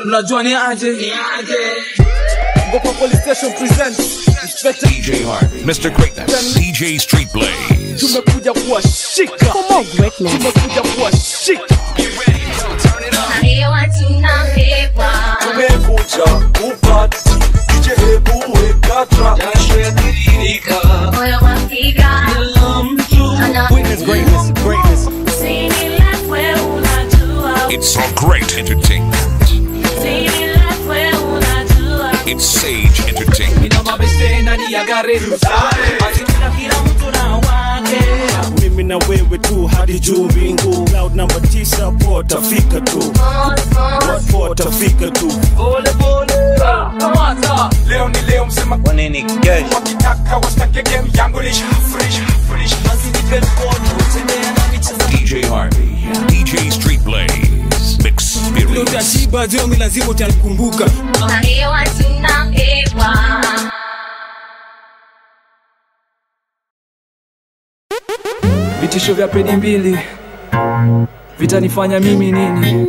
unajua ni aje Gopa Police Station presents Inspector DJ Harvey, Mr. Greatness, DJ Street Blaze. tumekuja kuwashika tumekuja kuwashika tumekuja kupati DJ hebu weka trap Greatness, greatness, greatness It's so great entertainment. It's Sage Entertainment. mimi na wewe tu hadi juu mbingu cloud namba tisa potafika tu potafika tu leo ni leo msema kwa nini kesho wakitaka wastake game yangu nishafurisha furisha DJ Harvey, DJ Street Blaze. Experience. utashiba jomi lazima utanikumbuka vitisho vya pedi mbili vitanifanya mimi nini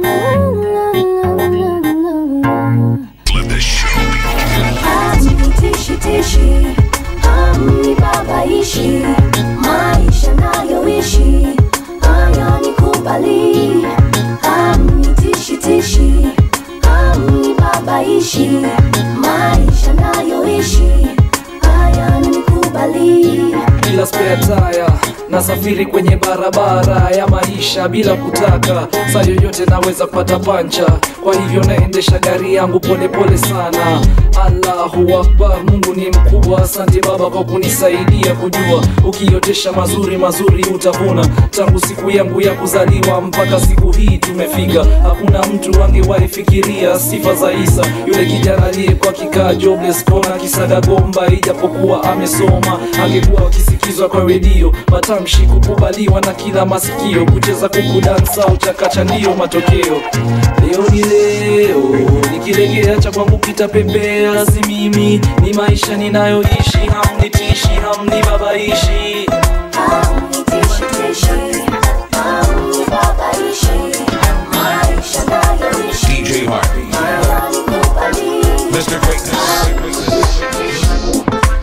Let the show begin. Tishi amnibabaishi maisha nayoishi haya nikubali amnitishitishi amnibabaishi maisha nayoishi haya nikubali bila spare tire nasafiri kwenye barabara ya maisha bila kutaka saa yoyote naweza pata pancha kwa hivyo naendesha gari yangu polepole sana allahu akbar mungu ni mkubwa asante baba kwa kunisaidia kujua ukiotesha mazuri mazuri utavuna tangu siku yangu ya kuzaliwa mpaka siku hii tumefika hakuna mtu angewahi fikiria sifa za isa yule kijana aliyekuwa kikaa jobless kona kisaga gomba ijapokuwa amesoma angekuwa akisikizwa kwa redio matamshi kukubaliwa na kila masikio kucheza kuku dansa uchakacha ndiyo matokeo leo ni leo nikilegea cha kwangu kitapepea si mimi ni maisha ninayoishi hamnitishi hamnibabaishi amnitishitishi amnibabaishi maisha nayoishi DJ Harvey, haya nikubali Mr. Greatness.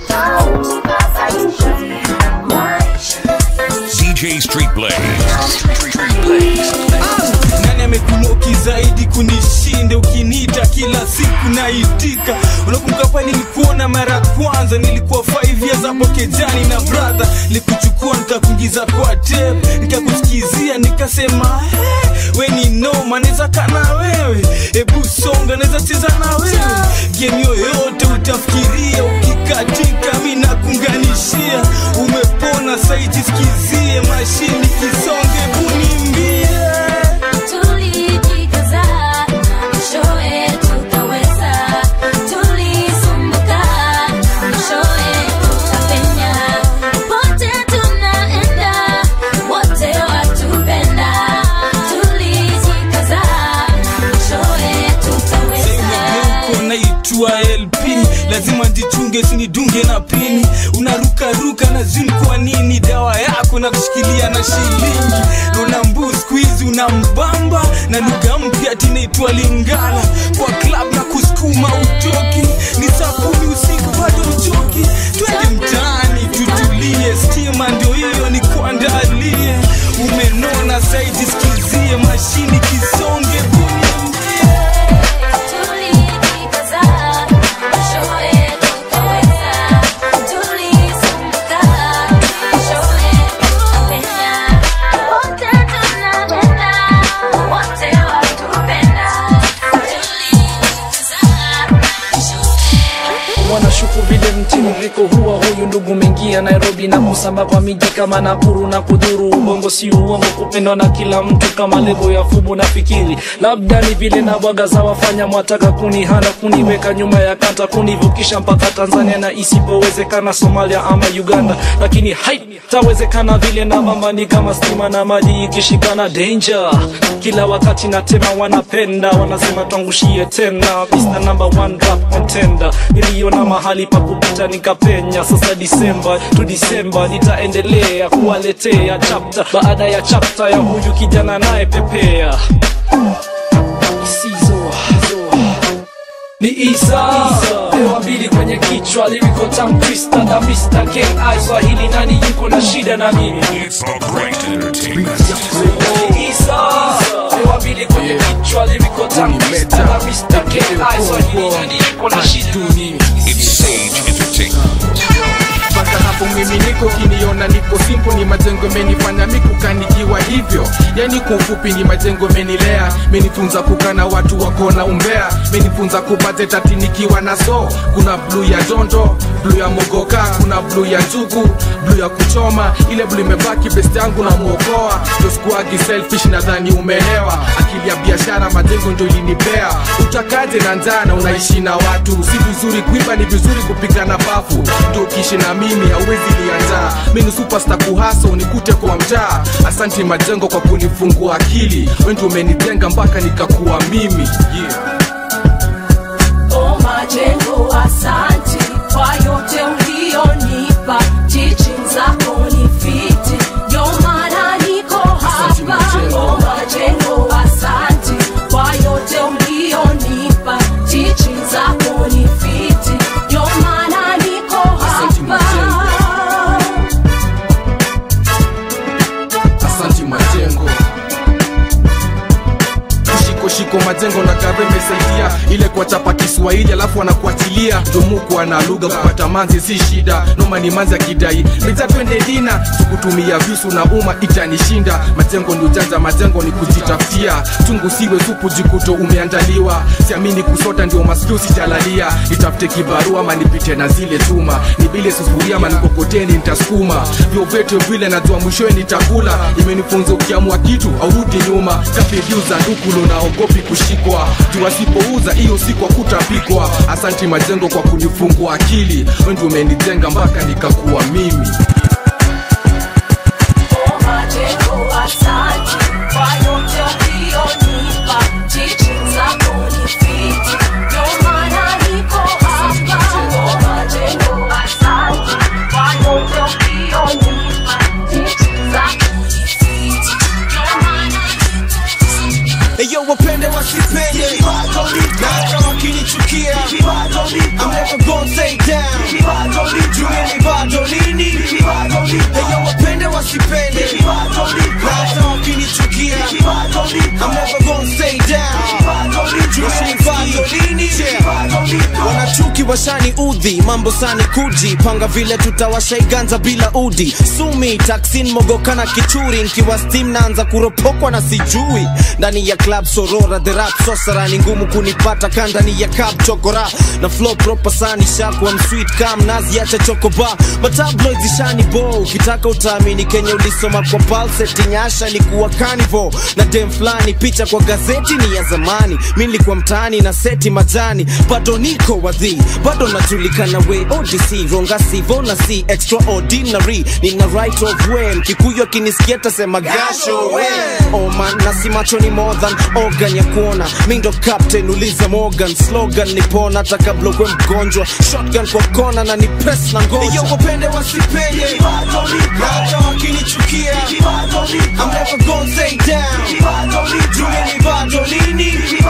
DJ Street Blaze. nani amekunoki zaidi kunishinde ukiniita kila siku naitika unakumbuka pale nilikuona mara ya kwanza nilikuwa 5 years hapo kejani na brother nilikuchukua nikakuingiza kwa tape nikakusikizia nikasema hey, we ni noma naweza kana wewe hebu songa naweza cheza na wewe game yoyote utafikiria ukikatika mi nakunganishia umepona saijisikizie mashini kisonge bunimbie Tulijikaza na mwishowe tukaweza, tulisumbuka na mwishowe tukapenya. Pote tunaenda, wote watupenda. Tulijikaza na mwishowe tukaweza. uko naitwa lp lazima ndichunge sinidunge na pini unarukaruka na zuni kwa nini dawa yako na kushikilia na shilingi nona mbu skuizi unambamba na lugha mpya tinaitwa lingala kwa klab na kusukuma utoki ni sabuni usiku bado uchoki twende mtaani tutulie stima ndio hiyo ni kuandalie umenona saiji sikizie mashini kisonge buniambie Tulijikaza na mwishowe tukaweza, tulisumbuka na mwishowe tukapenya. Wote tunapenda, wote watupenda. Tulijikaza na mwishowe wanashuku vile mtiririko huwa huyu ndugu mengia nairobi na kusamba kwa miji kama nakuru na kudhuru ubongo si uongo kupendwa na kila mtu kama lebo ya fubu na fikiri labda ni vile na bwaga za wafanya mwataka kunihana kuniweka nyuma ya kanta kunivukisha mpaka tanzania na isipowezekana somalia ama uganda lakini hai tawezekana vile na mama ni kama stima na maji ikishikana danger kila wakati natema wanapenda wanasema twangushie tena Mr. number one rap contender niliona mahali pa kupita nikapenya sasa disemba tu disemba nitaendelea kuwaletea chapta baada ya chapta ya huyu kijana naye pepea Isizo, zo. ni isa pewa mbili kwenye kichwa lyrical tongue twister na Mr. K.I. Swahili nani yuko na shida na mimi It's the great entertainment. ni isa pewa mbili kwenye kichwa lyrical tongue twister na Mr. K.I. Swahili nani yuko na shida na mimi It's Sage Entertainment. mpaka hapo mimi niko kiniona niko simple ni majengo menifanya mikukanikiwa hivyo yani kwa ufupi ni majengo menilea menifunza kukana watu wakona umbea menifunza kupate tati nikiwa na so kuna bluu ya jondo bluu ya mogoka kuna bluu ya njugu bluu ya kuchoma ile bluu imebaki best yangu na muokoa ndo sikuagi selfish nadhani umeelewa akili ya biashara majengo ndo ilinipea utakaje na njaa na unaishi na watu si vizuri kuiba ni vizuri kupigana bafu ndo ukiishi na mimi hauwezi lianjaa mi ni superstar kuhaso unikute kwa mjaa asanti majengo kwa kunifungua akili wendi umenijenga mpaka nikakuwa mimi yeah. Oh, majengo asante kwa yote ulionipa teaching zako ni fiti ndio maana niko Asante, hapa Majengo. Oh, majengo asante kwa yote ulionipa teaching zako ni fiti ndio maana niko Asante, hapa asanti majengo shiko shiko majengo na kare imesaidia ile kuwachapa kiswahili alafu anakuachilia domuku ana lugha kupata manzi si shida noma ni manzi akidai meja twende dina sikutumia visu na uma itanishinda majengo ni ujanja majengo ni kujitafutia chungu siwe supu jikuto umeandaliwa siamini kusota ndio masikio sijalalia nitafute kibarua ama nipite na zile chuma nibile sufuria ama nikokoteni nitasukuma vyovyote vile najua mwishowe nitakula imenifunza ukiamua kitu aurudi nyuma kapidiuza ndukulo naogopi kushikwa juu asipouza hiyo siku akutapikwa asanti majengo kwa kunifungua akili wendi umenijenga mpaka nikakuwa mimi Oh, majengo asante kwa yote ulionipa teaching zako ni fiti ndio maana niko hapa Oh, majengo asante kwa yote ulionipa teaching zako ni fiti ndio maana Eyo wapende wasipende na hata wakinichukia I'm never gonna stay down Jueni bado lini Eyo wapende wasipende na hata wakinichukia I'm never gonna stay down Jueni bado lini wanachuki washani udhi mambo sani kuji panga vile tutawashaiganza bila udi sumi taksin mogokana kichuri nkiwa stim naanza kuropokwa na sijui ndani ya club sorora the rap sosara ni ngumu kunipata kandani ya kap chokora na flow proper sani shakwa msweet kam nazi acha chokoba matabloid zishani bo ukitaka utaamini kenya ulisoma kwa palseti nyasha ni kuwa carnival na dem fulani picha kwa gazeti ni ya zamani mi nilikuwa mtaani na seti majani bado niko wadhi bado najulikana we odc ronga sivo na si extraordinary nina right of way mkikuyu akinisikia tasema gasho we oman na si macho ni more than organ ya kuona mi ndo captain uliza morgan slogan nipona hata kabla ukwe mgonjwa shotgun kwa kona na ni press na ngoja iyo wapende wasipende hata wakinichukia I'm never gonna stay down Jueni bado lini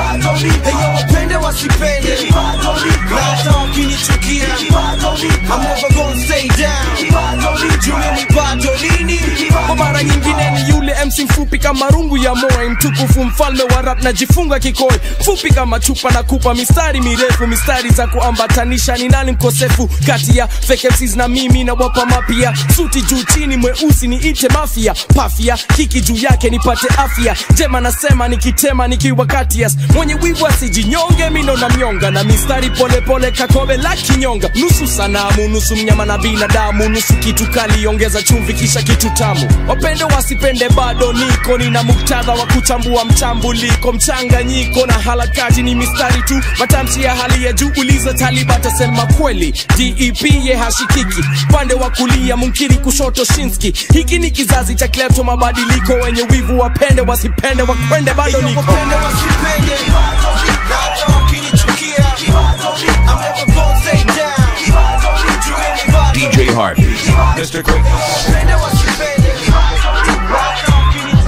Eyo wapende wasipende na hata wakinichukia I'm never gonna stay down Jueni bado lini kwa mara nyingine ni yule mc mfupi kama rungu ya moe mtukufu mfalme wa rap najifunga kikoi fupi kama chupa na kupa mistari mirefu mistari za kuambatanisha ni nani mkosefu kati ya fake MCs na mimi na wapa mapia suti juu chini mweusi ni ite mafia pafia kiki juu yake nipate afya jema nasema nikitema nikiwa katias mwenye wivu asijinyonge mindo na mnyonga na mistari polepole kakobe la kinyonga nusu sanamu nusu mnyama na binadamu nusu kitu kali ongeza chumvi kisha kitu tamu wapende wasipende bado niko nina muktadha wa kuchambua mchambuliko mchanganyiko na harakati ni mistari tu matamshi ya hali ya juu uliza taliba atasema kweli dep ye hashikiki pande wa kulia munkiri kushoto shinski hiki ni kizazi cha klepto mabadiliko wenye wivu wapende wasipende wakwende bado Iyo niko wapende wasipende na hata wakinichukia I'm never gonna stay down Jueni bado DJ Harvey. Mr. Quick. wapende wasipende na hata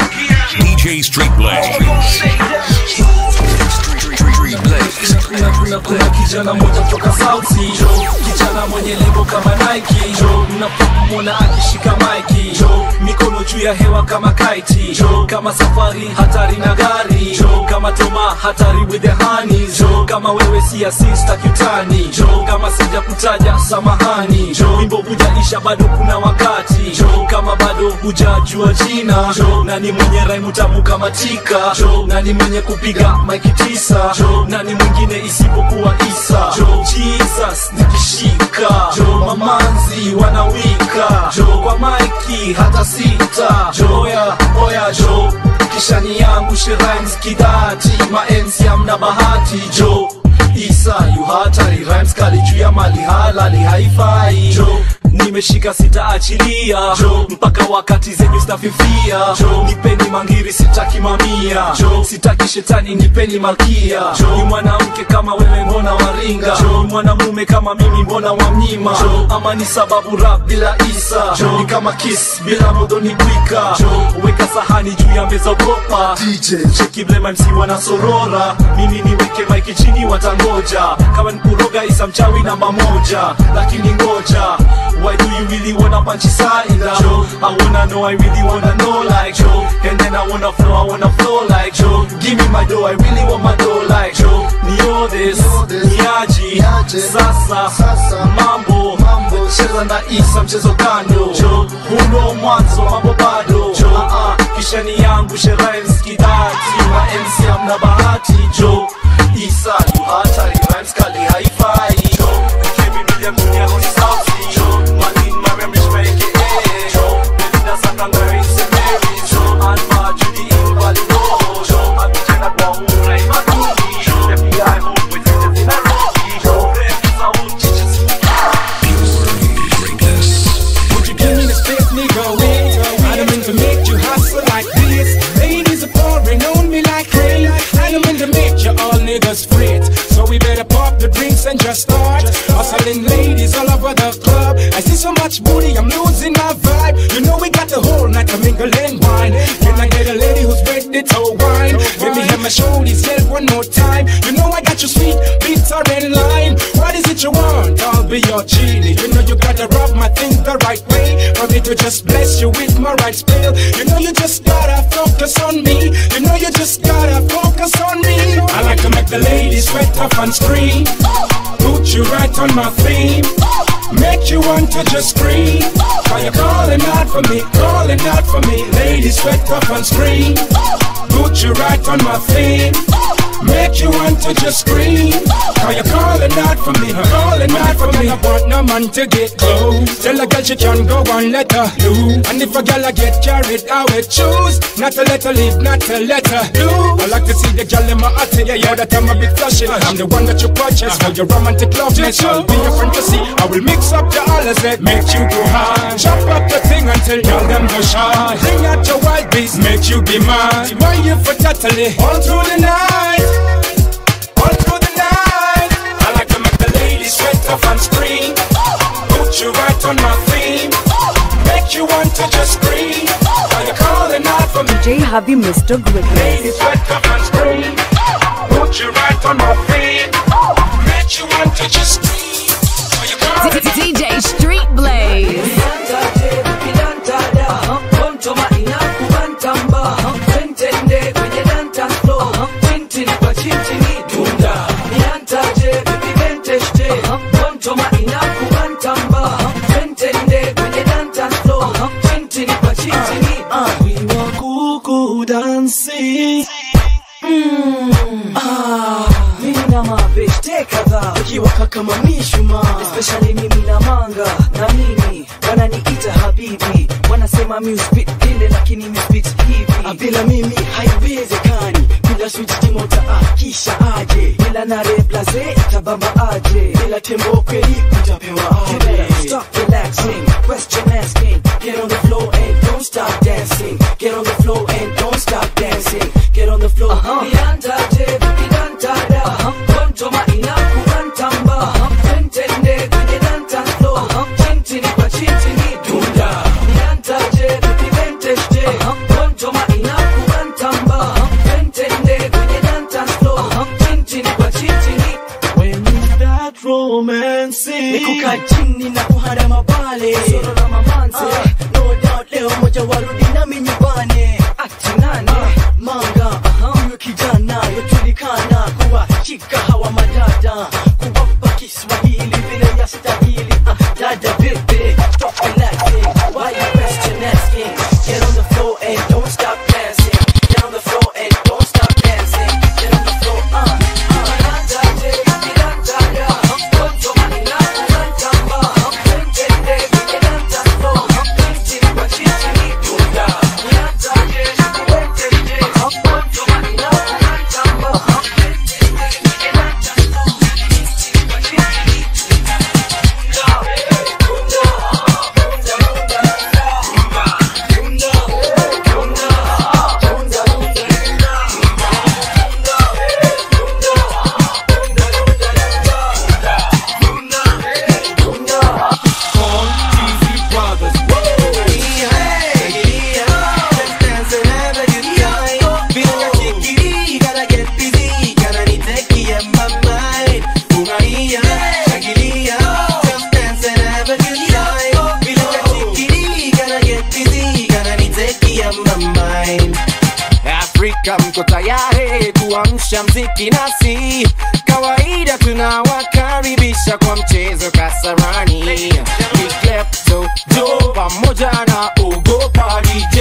wakinichukia DJ Street Blaze. Street Blaze. na kuna kijana mmoja kutoka sauti jo kijana mwenye lebo kama Nike jo mnapomwona akishika maiki jo mikono juu ya hewa kama kaiti jo kama safari hatari na gari jo kama toma hatari with the honey jo kama wewe si asista kitani jo kama sija kutaja samahani jo wimbo hujaisha bado kuna wakati jo kama bado hujajua jina jo nani mwenye raimu tamu kama tika jo nani mwenye kupiga maiki tisa jo nani mwingine isipokuwa isa jo jesus nikishika jo mamanzi wanawika jo kwa maiki hata sita jo oya oya jo kishani yangu shirhymes kidati maensi amna bahati jo isa yu hatari rhymes kali juu ya mali halali haifai jo nimeshika sitaachilia jo mpaka wakati zenyu stafifia jo nipeni mangiri sitaki mamia jo sitaki shetani nipeni malkia jo ni mwanamke kama wewe mbona waringa jo ni mwanamume kama mimi mbona wamnyima jo ama ni sababu rap bila isa jo ni kama kiss bila modoni kwika jo weka sahani juu ya meza ogopa DJ cheki blema MC wanasorora mimi niweke maiki chini watangoja kama nikuroga isa mchawi namba moja lakini ngoja Why do you really wanna punch inside Joe? I wanna know, I really wanna know like Joe And then I wanna flow, I wanna flow like Joe Give me my dough, I really want my dough like Joe Nio this, niaji, sasa, mambo Cheza na isa mchezo kando Joe, huno mwanzo, mambo bado Joe, uh -uh, kishani yangu sherhymes kidati Ma MC amna bahati Joe Isa, you hatari, rhymes kali haifai Joe, Kevin Williams, dunia honi sauti Joe, Malin Mariam Rishmaike, eh Joe, Belinda Sakangari, Semeri Joe, Alma, Judy, Invali, oh Joe, Abijana kwa umra, imaduni Joe, FBI, homeboy, Fitness in Nairobi Joe, Refu, Saud, Chiches, Would you give me the space, nigga? Wait, I don't mean to make you hustle like this. Ladies are pouring on me like rain. I don't mean to make you all niggas fret. So we better pop the drinks and just start hustling ladies all over the club. I see so much booty, I'm losing my vibe. You know we got the whole night to mingle and wine. Can I get a lady who's ready to wine? Let me have my shoulders yell one more time. You know I got you sweet, bitter and lime. What is it you want? I'll be your genie. You know you gotta rub my thing the right way. For me to just bless you with my right spell. You know you just gotta focus on me. You know you just gotta focus on me. I like to make the ladies sweat off and scream. Put you right on my theme. Make you want to just scream. Why you calling out for me, calling out for me. Ladies sweat off and scream. Put you right on my theme. Make you want to just scream. Why you calling out for me, calling out for me. I want no man to get close. Tell a girl she can go and let her do. And if a girl I get carried, I will choose not to let her live, not to let her do. I like to see the girl in my heart, yeah, yeah, that I'm a bit flashing. I'm the one that you purchase for your romantic loveness. I'll be your fantasy. I will mix up the others that make you go high. Chop up the thing until y'all them go shy. Bring out your wild beast, make you be mine. Why you for totally all through the night? All through the night. I like to make the ladies sweat off and scream. Put you right on my theme. Make you want to just scream. Now you're calling out for me. DJ Javi Mr. Greatness. Ladies sweat off and scream. Put you right on my theme. Make you want to just scream. Now you're calling DJ Street Blaze. wakiwaka kama mishuma especially mimi na manga na mimi wananiita habibi wanasema mi uspit ile lakini mi spit hivi Ah, bila mimi haiwezekani bila switch timota akisha aje bila na replace itabamba aje bila tembo kweli utapewa aje stop relaxing question asking get on the floor and don't stop dancing get on the floor and don't stop dancing get on the floor Niandaje, nidantada. Kontoma inakubantamba. Twentende kwenye dance floor. Chintini kwa chintini dunda. Niandaje, nipiventeste. Kontoma inakubantamba. Twentende kwenye dance floor. Chintini kwa chintini. kukaa chini na kuhara mabale soro la mamanze no doubt leo moja warudi nami nyumbani ati nani manga huyo kijana yojulikana kuwa chika hawa madada kuwapa kiswahili vile ya stahili Ah, dada vipi stop relaxing why you question asking get on the floor and don't stop dancing get on the floor and don't stop dancing get on the floor uh, Afrika mko tayari kuamsha mziki nasi, kawaida tunawakaribisha kwa mchezo Kasarani, Klepto Jo pamoja na Ogopa DJ,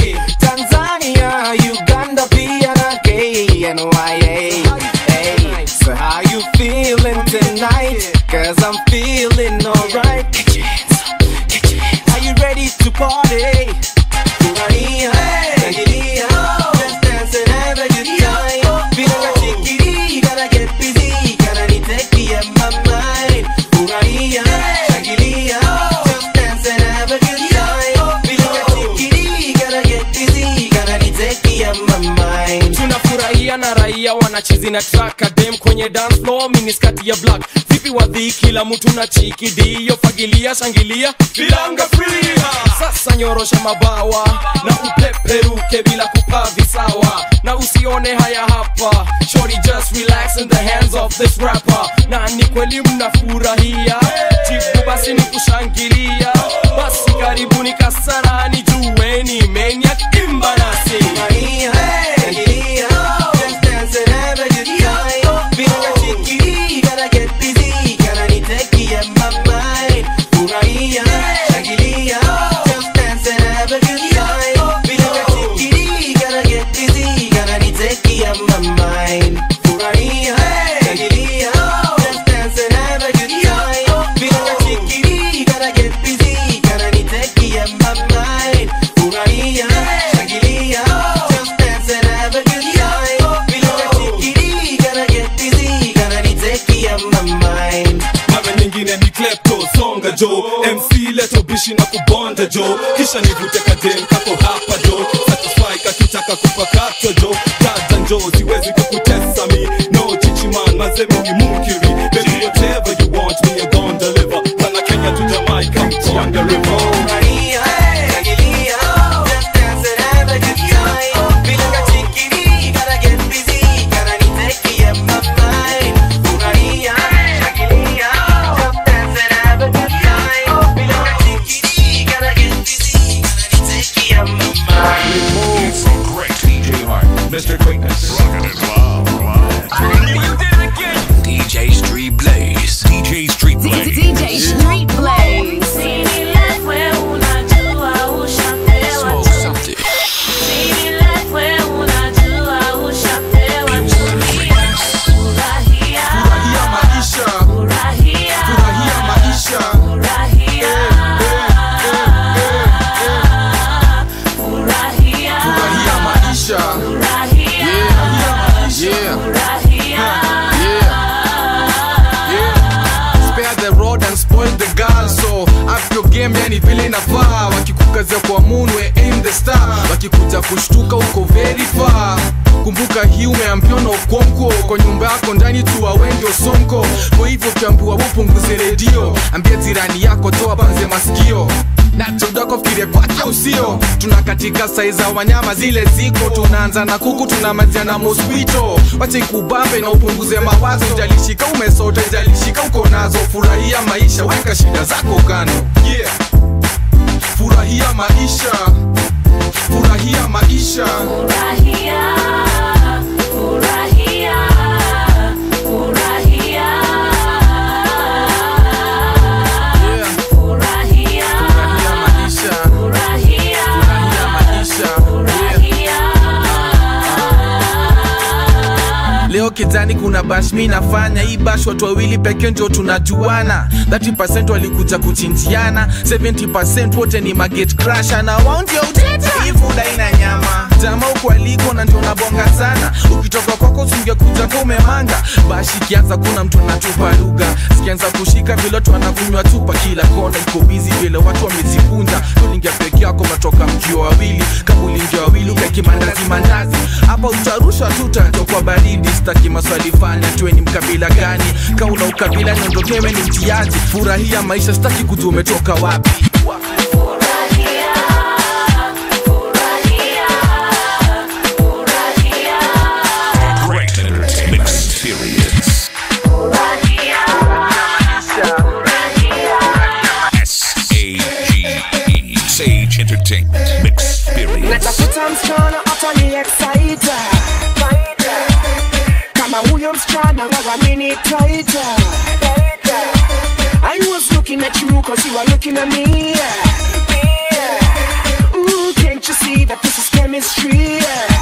Tanzania, Uganda pia na KNYA. Hey, so how you feeling tonight? Cause I'm feeling alright. Get your hands up, get your hands up. Are you ready to party? Furahia, shangilia, just dance and have a good time. Feeling like chickadee, gotta get busy, gotta need take my mind. Furahia, shangilia, just dance and have a good time. Feeling like chickadee, gotta get busy, gotta need take my mind. tunafurahia na raia wanachizi na traka dem kwenye dance floor miniskati ya black vipi wadhi kila mtu na chikidio fagilia shangilia bilanga free sasa nyorosha mabawa na upeperuke bila kupaa visawa na usione haya hapa shorty just relax in the hands of this rapper na ni kweli mnafurahia jibu basi ni kushangilia basi karibuni kasarani jueni menya imba nasi mara nyingine ni klepto songa jo mc leto bishi na kubonda jo kisha nivute kadem kako hapa jo satisfy kakitaka kupakata jo dada njo siwezi kukutesa mi no chichiman mazemi ni munkiri baby whatever you want me I gon' deliver kana kenya to jamaica on the river Great DJ Hart, Mr. Quickness, DJ Street Blaze, DJ Street Blaze, DJ Street Blaze. Smoke something. Furahia maisha, furahia maisha. Furahia maisha. Yeah, yeah, yeah. Spare the rod and spoil the girl so up your game yani vile inafaa wakikukazia kwa munwe aim the star wakikuja kushtuka uko very far kumbuka hii umeambiwa na ukonko kwa nyumba yako ndani tu wengi osonko kwa hivyo ukiambiwa upunguze redio ambia jirani yako toa banze masikio na tudoko fikirie kwake usio tuna katika sai za wanyama zile ziko tunaanza na kuku tunamalizia na mosquito wache ikubambe na upunguze mawazo jalishika umesota jalishika uko nazo furahia maisha weka shida zako kando yeah. furahia maisha furahia maisha Furahia, furahia, furahia. Furahia, furahia, leo kijani kuna bash mi nafanya hii bash watu wawili pekee ndio tunajuana 30 walikuja kuchinjiana 70 wote ni maget crasher na wao ndio uteta hii food haina nyama jama huku aliko na ndio nabonga sana ukitoka kwako usingekuja kwa umemanga bash ikianza kuna mtu anatupa lugha sikianza kushika vile watu wanakunywa chupa kila kona iko bizi vile watu wamejikunja tulingia peke yako matoka mkio wawili kabulingia wawili ukaki mandazi mandazi hapa utarusha tu tatokwa baridi staki maswali fanya tuwe ni mkabila gani kauna ukabila niondokewe ni mtiaji furahia maisha staki kujua umetoka wapi Great entertainment experience. S-A-G-E. Sage Entertainment Experience. natafuta msichana atani excite kama huyo msichana wawamini taita I was looking at you cause you are looking at me Ooh, can't you see that this is chemistry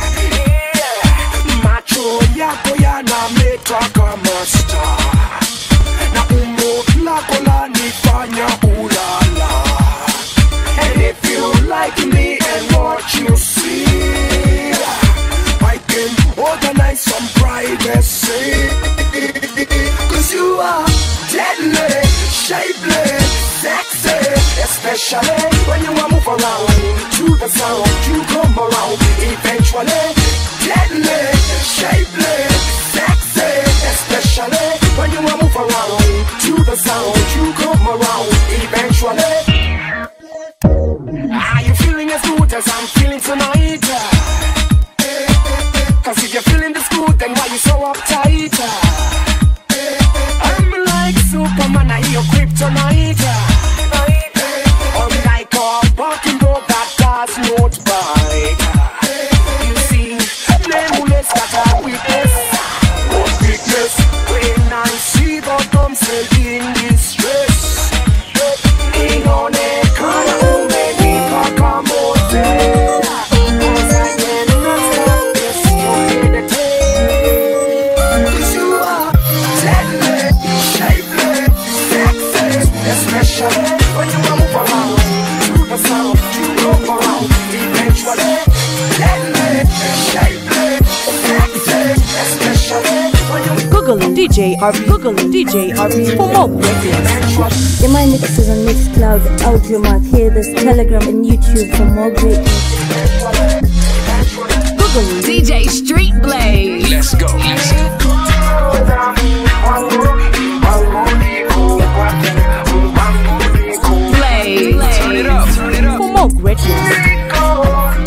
macho yako yanameta kama star na umbo lako lanifanya ulala And if you like me and what you see, I can organize some privacy. Cause you are deadly, shapely, sexy, especially when you are move around to the sound. You come around eventually. Deadly, shapely, sexy, especially when you are move around to the sound. You come around eventually. Are you feeling as good as I'm feeling tonight? Cause if you're feeling this good, then why you so uptight? I'm like Superman, I hear kryptonite. I'm like a walking dog that does not bite. You see, nameless that I witness. What weakness when I see the damsel in distress. Inaonekana umenipa kamote. Cause I cannot stop this stupidity. 'Cause you are deadly, shapely, sexy, especially when you move around to the sound. You go around eventually. Deadly, shapely, sexy, especially when you Google DJ RB. Google DJ RB for more greatness. Get my mixes on Mixcloud, Audiomack, hear this Telegram and YouTube for more greatness. Google DJ Street Blaze. Let's go. Let's go. Blaze. Turn it up. Turn it up. For more greatness.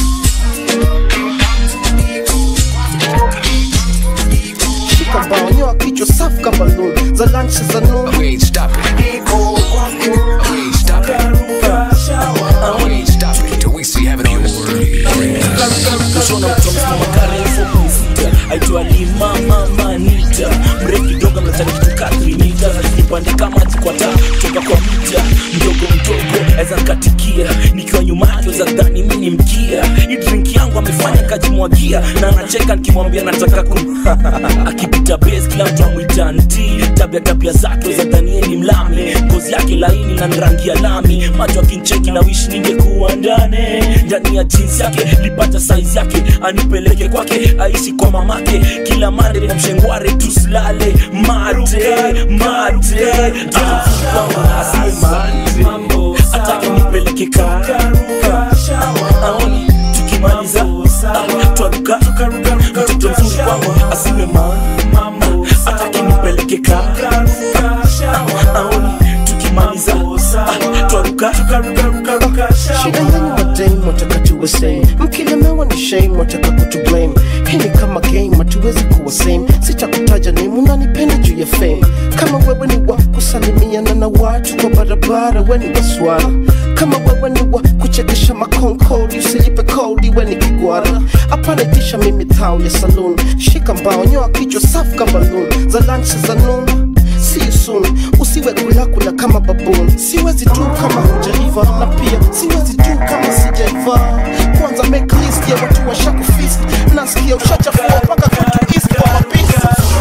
shika bao nyoa kichwa safu kama lulu za lunch za noon We ain't stopping. We ain't stopping. We ain't stopping till we see heaven on this kushona mtu amesimama karefu msita aitwa lima mama nita mrefu kidogo mnataka kitu ka 3 mita nipande kama jikwata toka kwa mita mdogo mdogo aweza nkatikia nikiwa nyuma yake za dhani mi ni mkia hii drink yangu amefanya kajimwagia na anacheka nikimwambia nataka kum akipita base kila mtu amwita nti tabia tabia zake za dhanie ni mlami ngozi yake laini na rangi ya lami macho akincheki na wish ningekuwa ndani ndani ya jinsi yake lipata saizi yake anipeleke kwake aishi kwa mamake kila mande na mshengware tusilale mate mate mambo atake nipeleke kaka aoni tukimaliza ah, twaruka mtoto mzuri kwangu asiwe mambo atake nipeleke kaka aoni tukimaliza ah, twaruka tuwe same mkilemewa ni shame wataka kutu blame hii ni kama game hatuwezi kuwa same sitakutaja name unanipenda juu ya fame kama wewe ni wa kusalimiana na watu kwa barabara we ni waswara kama wewe ni wa kuchekesha makonkoli usijipe kodi we ni kigwara hapana itisha mimi thao ya saloon shika mbao nyoa kichwa safu kama balloon za lunch za noon See you soon usiwe kulakula kama baboon siwezi tu kama hujaiva na pia siwezi tu kama sijaiva kwanza make list ya watu washakufist nasikia ushachafua mpaka kwetu east kwa mapisi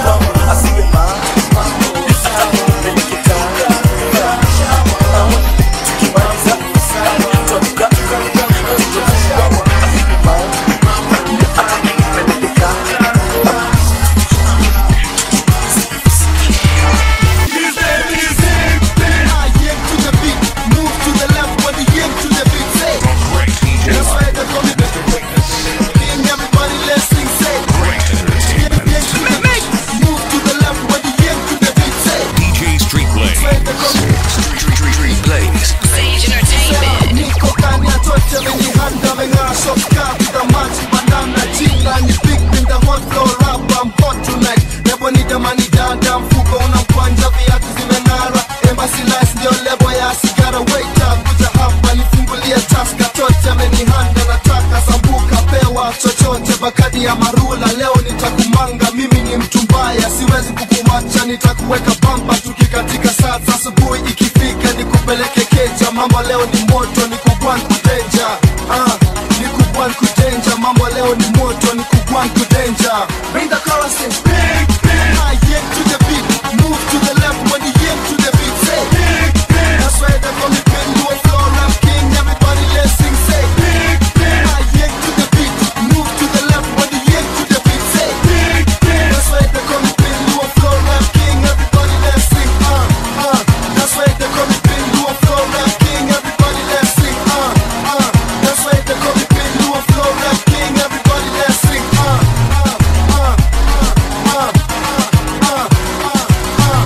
DJ Street Blaze. Street, street, street, street Blaze. Sage Entertainment. niko ndani ya tote amenihanda ameng'aa soka vida maji banana jinga ni big in the hot floor rap I'm hot tonight lebo ni jamani dada mfuko una mkwanja viatu zimeng'ara embassy lights ndio lebo ya sigara waiter kuja hapa nifungulie taska tote amenihanda nataka sambuka pewa chochote bakadi ya marula leo nitakumanga mimi ni mtu mbaya siwezi kukuwacha nitakuweka bamba tukikatika sasa asubuhi ikifika nikupeleke keja mambo leo ni moto nikugwan kudenja ah, nikugwan kudenja mambo leo ni moto nikugwan kudenja bring the chorus in big big ah, yeah, to the beat move to the left when you yeah, to the beat say big big that's why they call me Pin Luo floor rap king everybody let's sing say big big ah, yeah, to the beat move to the left when you yeah, to the beat say big big that's why they call me Pin Luo floor rap king everybody let's sing uh uh that's why they call me Pin Luo floor rap king everybody let's sing uh uh that's why they call me Pin Luo floor rap king everybody let's sing uh uh uh uh uh uh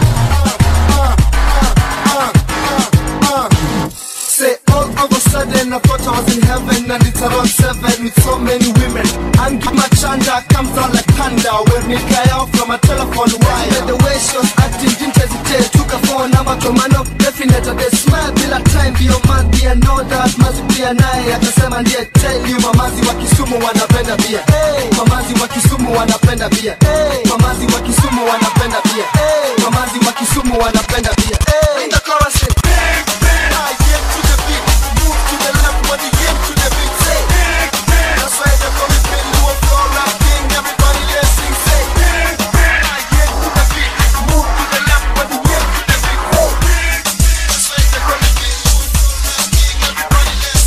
Say all of a sudden I thought I was in heaven and it's around seven with so many women. And my chanda comes down like thunder when me guy out from a telephone wire. Yeah, the way she was acting didn't hesitate. Took a phone number to man up definite. They smile bila time bio madhi I know that mazi pia naye akasema ndiye tell you mamazi wa Kisumu wanapenda bia. Hey, mamazi wa Kisumu wanapenda bia. Hey, mamazi wa Kisumu wanapenda bia. Hey, mamazi wa Kisumu wanapenda bia. Hey, in the chorus in big big I get to the beat move to the left when you get to the beat say big big that's why they call me Pin Luo floor rap king everybody let's sing say big big I get to the beat move to the left when you get to the beat say big that's why they call me Pin Luo floor rap king everybody let's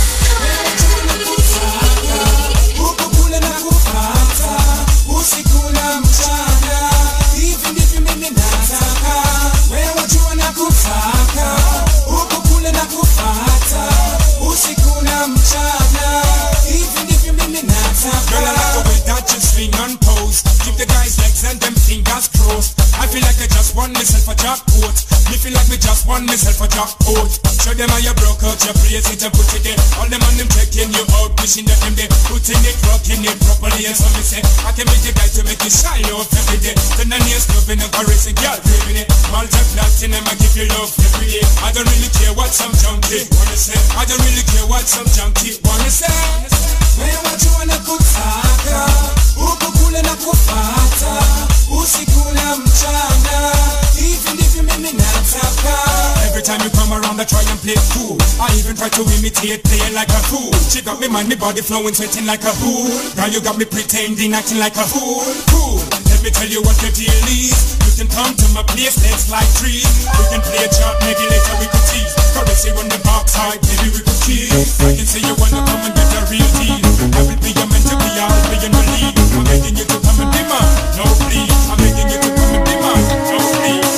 Huku kule na kupata usiku na mchana, hivi ndivyo mimi nataka wewe jua na kutaka huku kule na kupata usiku na mchana, hivi ndivyo mimi nataka. Girl, I like the way that you swing and pose. Keep the guys' legs and them fingers crossed. I feel like I just won myself a jackpot. Me feel like me just won myself a jackpot. Show them how you broke out your place it and put it there. All them on them checking you out, wishing that them they putting it, rocking it properly. And so me say, I can make the guy to make you shy off every day. Then the nails clubbing and caressing, girl, craving it. Multi platinum, I give you love every day. I don't really care what some junkie wanna say. I don't really care what some junkie wanna say. Wewe jua na kutaka huku kule na kupata usiku na mchana, hivi ndivyo mimi nataka. Every time you come around, I try and play cool. I even try to imitate, playing like a fool. She got me mind, me body flowing, sweating like a fool. Girl, you got me pretending, acting like a fool. Cool. Let me tell you what the deal is. You can come to my place, let's like trees. We can play a chart, maybe later we could tease. Caress you on the backside, maybe we could kiss. I can say you wanna come and get a real deal. I will be your mentor, be I'll be in the lead. I'm begging you to come and demand, no please. I'm begging you to come and demand, no please.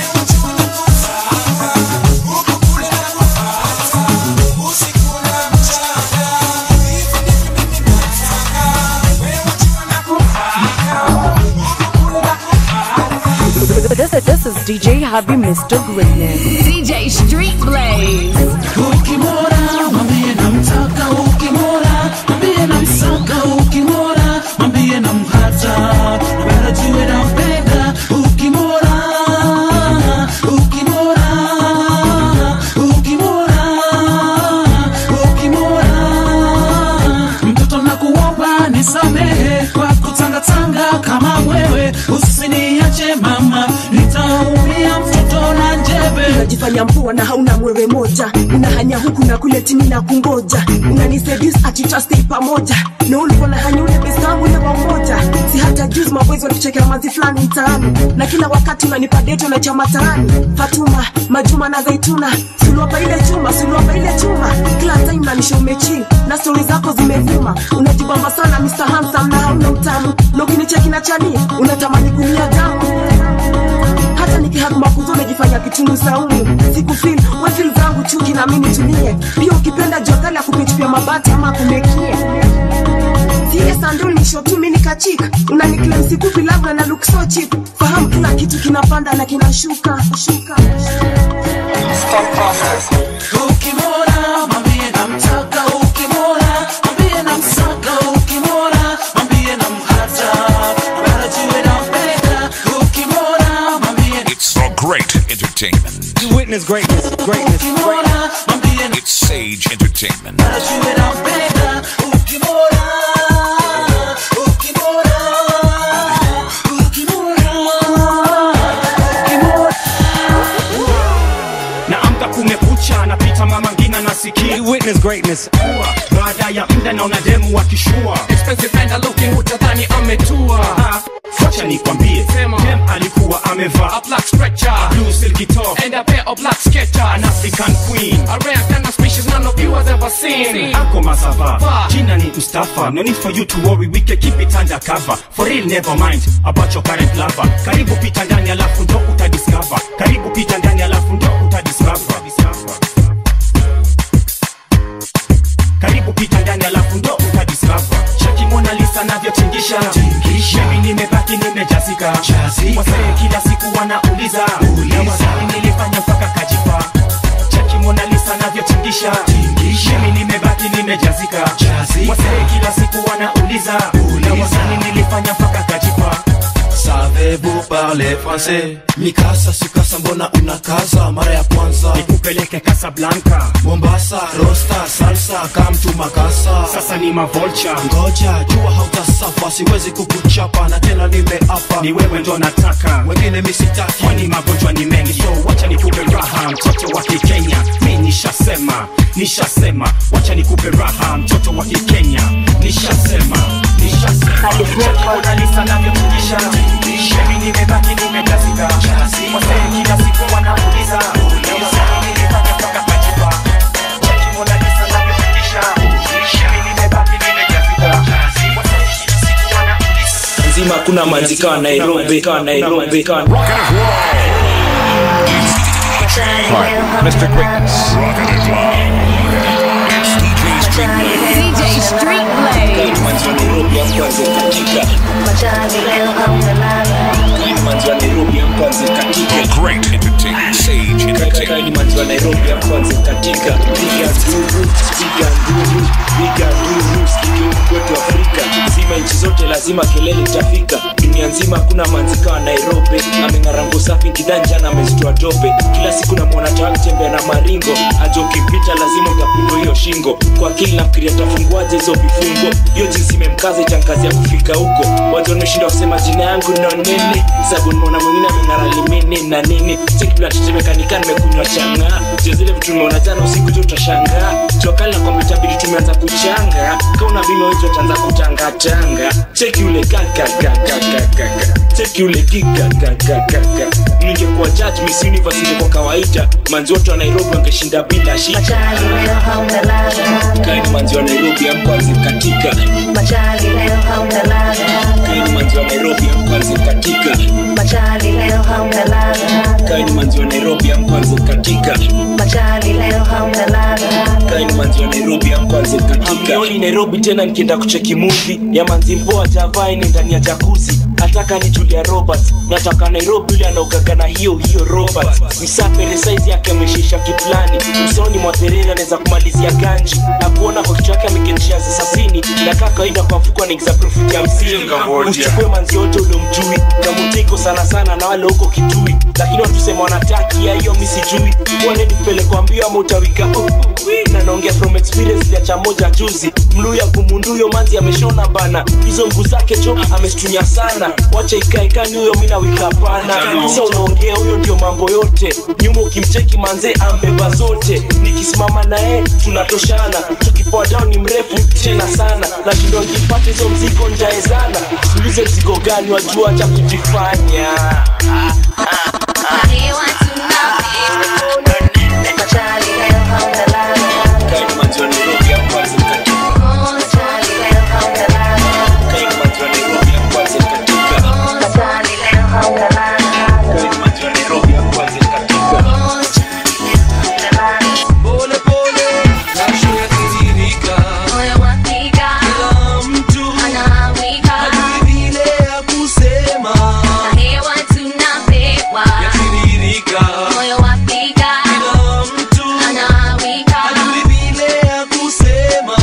This, this is DJ Harvey Mr. Greatness. DJ Street Blaze. Ukimwona mwambie namtaka, ukimwona mama nitaumia mtoto na njebe unajifanya mpoa na hauna mwewe moja unahanya huku na kule tini na kungoja unaniseduce ati tutastay pamoja na ulikuwa na hanya ule best wangu ule wa umoja si hata juzi maboys walituchekea mazi fulani mtaani na kila wakati unanipa deto na chama taani fatuma majuma na zaituna suluapa ile chuma suluapa ile chuma kila time nanisha umechi na stori zako zimevuma unajibamba sana Mr. Handsome na hauna utamu na ukinicheki na chani unatamani kumia damu hata nikihaguma kuzo umejifanya kitungu saumu sikufil wefil zangu chuki na mimi tulie pia ukipenda jokali akupichupia mabati ama kumekie Tie sandul ni shotu mini kachik unaniklem sikupi labda na look so cheap fahamu kila kitu kinapanda na kinashuka shuka ukimwona mwambie namtaka ukimwona mwambie namsaka ukimwona mwambie namhata barajue nampenda ukimwona mwambie It's the great entertainment. You witness greatness, greatness, greatness. It's Sage Entertainment. barajue nampenda ukimwona ukimwona naamka kumekucha napita mama ngina nasikia witness greatness baada ya muda naona demu wakishua expensive and looking utadhani ametua wacha nikwambie dem alikuwa amevaa a black stretcher a blue silky top and a pair of black sketchers an african queen a rare kind of species none of you has ever seen ako masava jina ni mustafa no need for you to worry we can keep it under cover for real never mind about your current lover karibu pita ndani alafu ndo utadiscover karibu pita ndani alafu ndo utadiscover karibu pita ndani alafu ndo utadiscover cheki mona lisa navyotingisha mimi nimebaki nimejazika wasee kila siku wanauliza na wasanii nilifanya mpaka kajipa cheki mona lisa navyotingisha mimi nimebaki nimejazika wasee kila siku wanauliza na wasanii nilifanya mpaka kajipa Savez-vous parler français Mikasa sikasa mbona unakaza mara ya kwanza nikupeleke Casablanca Mombasa rosta salsa kamtu makasa sasa ni mavolcha ngoja jua hautasafa siwezi kukuchapa na tena nimeapa ni wewe ndo nataka wengine misitaki kwani magonjwa ni mengi so wacha nikupe raha mtoto wa kikenya mi nishasema nishasema wacha nikupe raha mtoto wa kikenya nishasema nishasema navyotukisha mimi nimebaki nimejazika wasee kila siku wanauliza Wasanii nilifanya mpaka kajipa. Cheki Mona Lisa navyotukisha. Mimi nimebaki nimejazika. Wasee kila siku wanauliza nzima kuna manzika wa nairobi ka nairobi ka Mr. Greatness. Rockin' it live. It's DJ Street DJ Street Blaze. manzi wa nairobi amkwanze katika manzi wa nairobi amkwanze katika Great entertainment. Sage kaka ni Entertainment. manzi wa nairobi amkwanze katika piga nduru piga nduru piga nduru sikio kwetu afrika zima nchi zote lazima kelele itafika dunia nzima kuna manzika wa nairobi ameng'arango safi kidanja na amezitoa tope kila siku namwona tawakitembea na maringo aja ukipita lazima utapigwa hiyo shingo kwa akili nafikiria tafunguaje hizo vifungo hiyo jinsi imemkaza itankazi ya kufika huko watu wameshinda kusema jina yangu no nini sabu nimeona mwingine ameng'ara limini na nini sikiblatetemekanika nimekunywa changa jo zile vitu nimeona jana usiku tu utashangaa jokali na kompyuta bidi tumeanza kuchanga kauna vino hizo utaanza kutangatanga cheki ule kakakakakaka cheki ule kikakakakaka ningekuwa judge miss university kwa kawaida manzi wote wa nairobi wangeshinda bila shida kaini manzi wa nairobi amkwanzi katika kaini manzi wa nairobi amkwanzi katika kaini manzi wa nairobi amkwanzi katika kaini manzi wa nairobi amkwanzi katika Hamnioni nairobi tena nikienda kucheki movie ya manzi mpoa javaini ndani ya jakuzi nataka ni julia robert nataka nairobi yule anaogaga na hiyo hiyo robert msapere saizi yake ameshisha kiplani usoni mwa tereri anaweza kumalizia ganji na kuona kwa kichwa yake ameketisha sasasini na kaa kawaida kwa mfuko anaingiza profit ya hamsini uchukue manzi yote uliomjui kamutiko sana sana na wale huko kitui lakini watusema wanataki ya hiyo mi sijui wanedi kupelekwa mbio ama utawika uh, uh, wi. na naongea from experience ya cha moja juzi mluya kumunduyo manzi ameshona bana hizo mguu zake jo amestunya sana sana wacha ikaekani huyo mina wikapana sa unaongea huyo ndio mambo yote nyuma ukimcheki manze ambeba zote nikisimama naye tunatoshana tukipoa down ni mrefu tena sana nashindo nkipata hizo mzigo njaezana ulize mzigo gani wajua cha kujifanya Pole pole, jasho yatiririka. Kila mtu hajui vile ya kusema. Yatiririka. Kila mtu hajui vile ya kusema.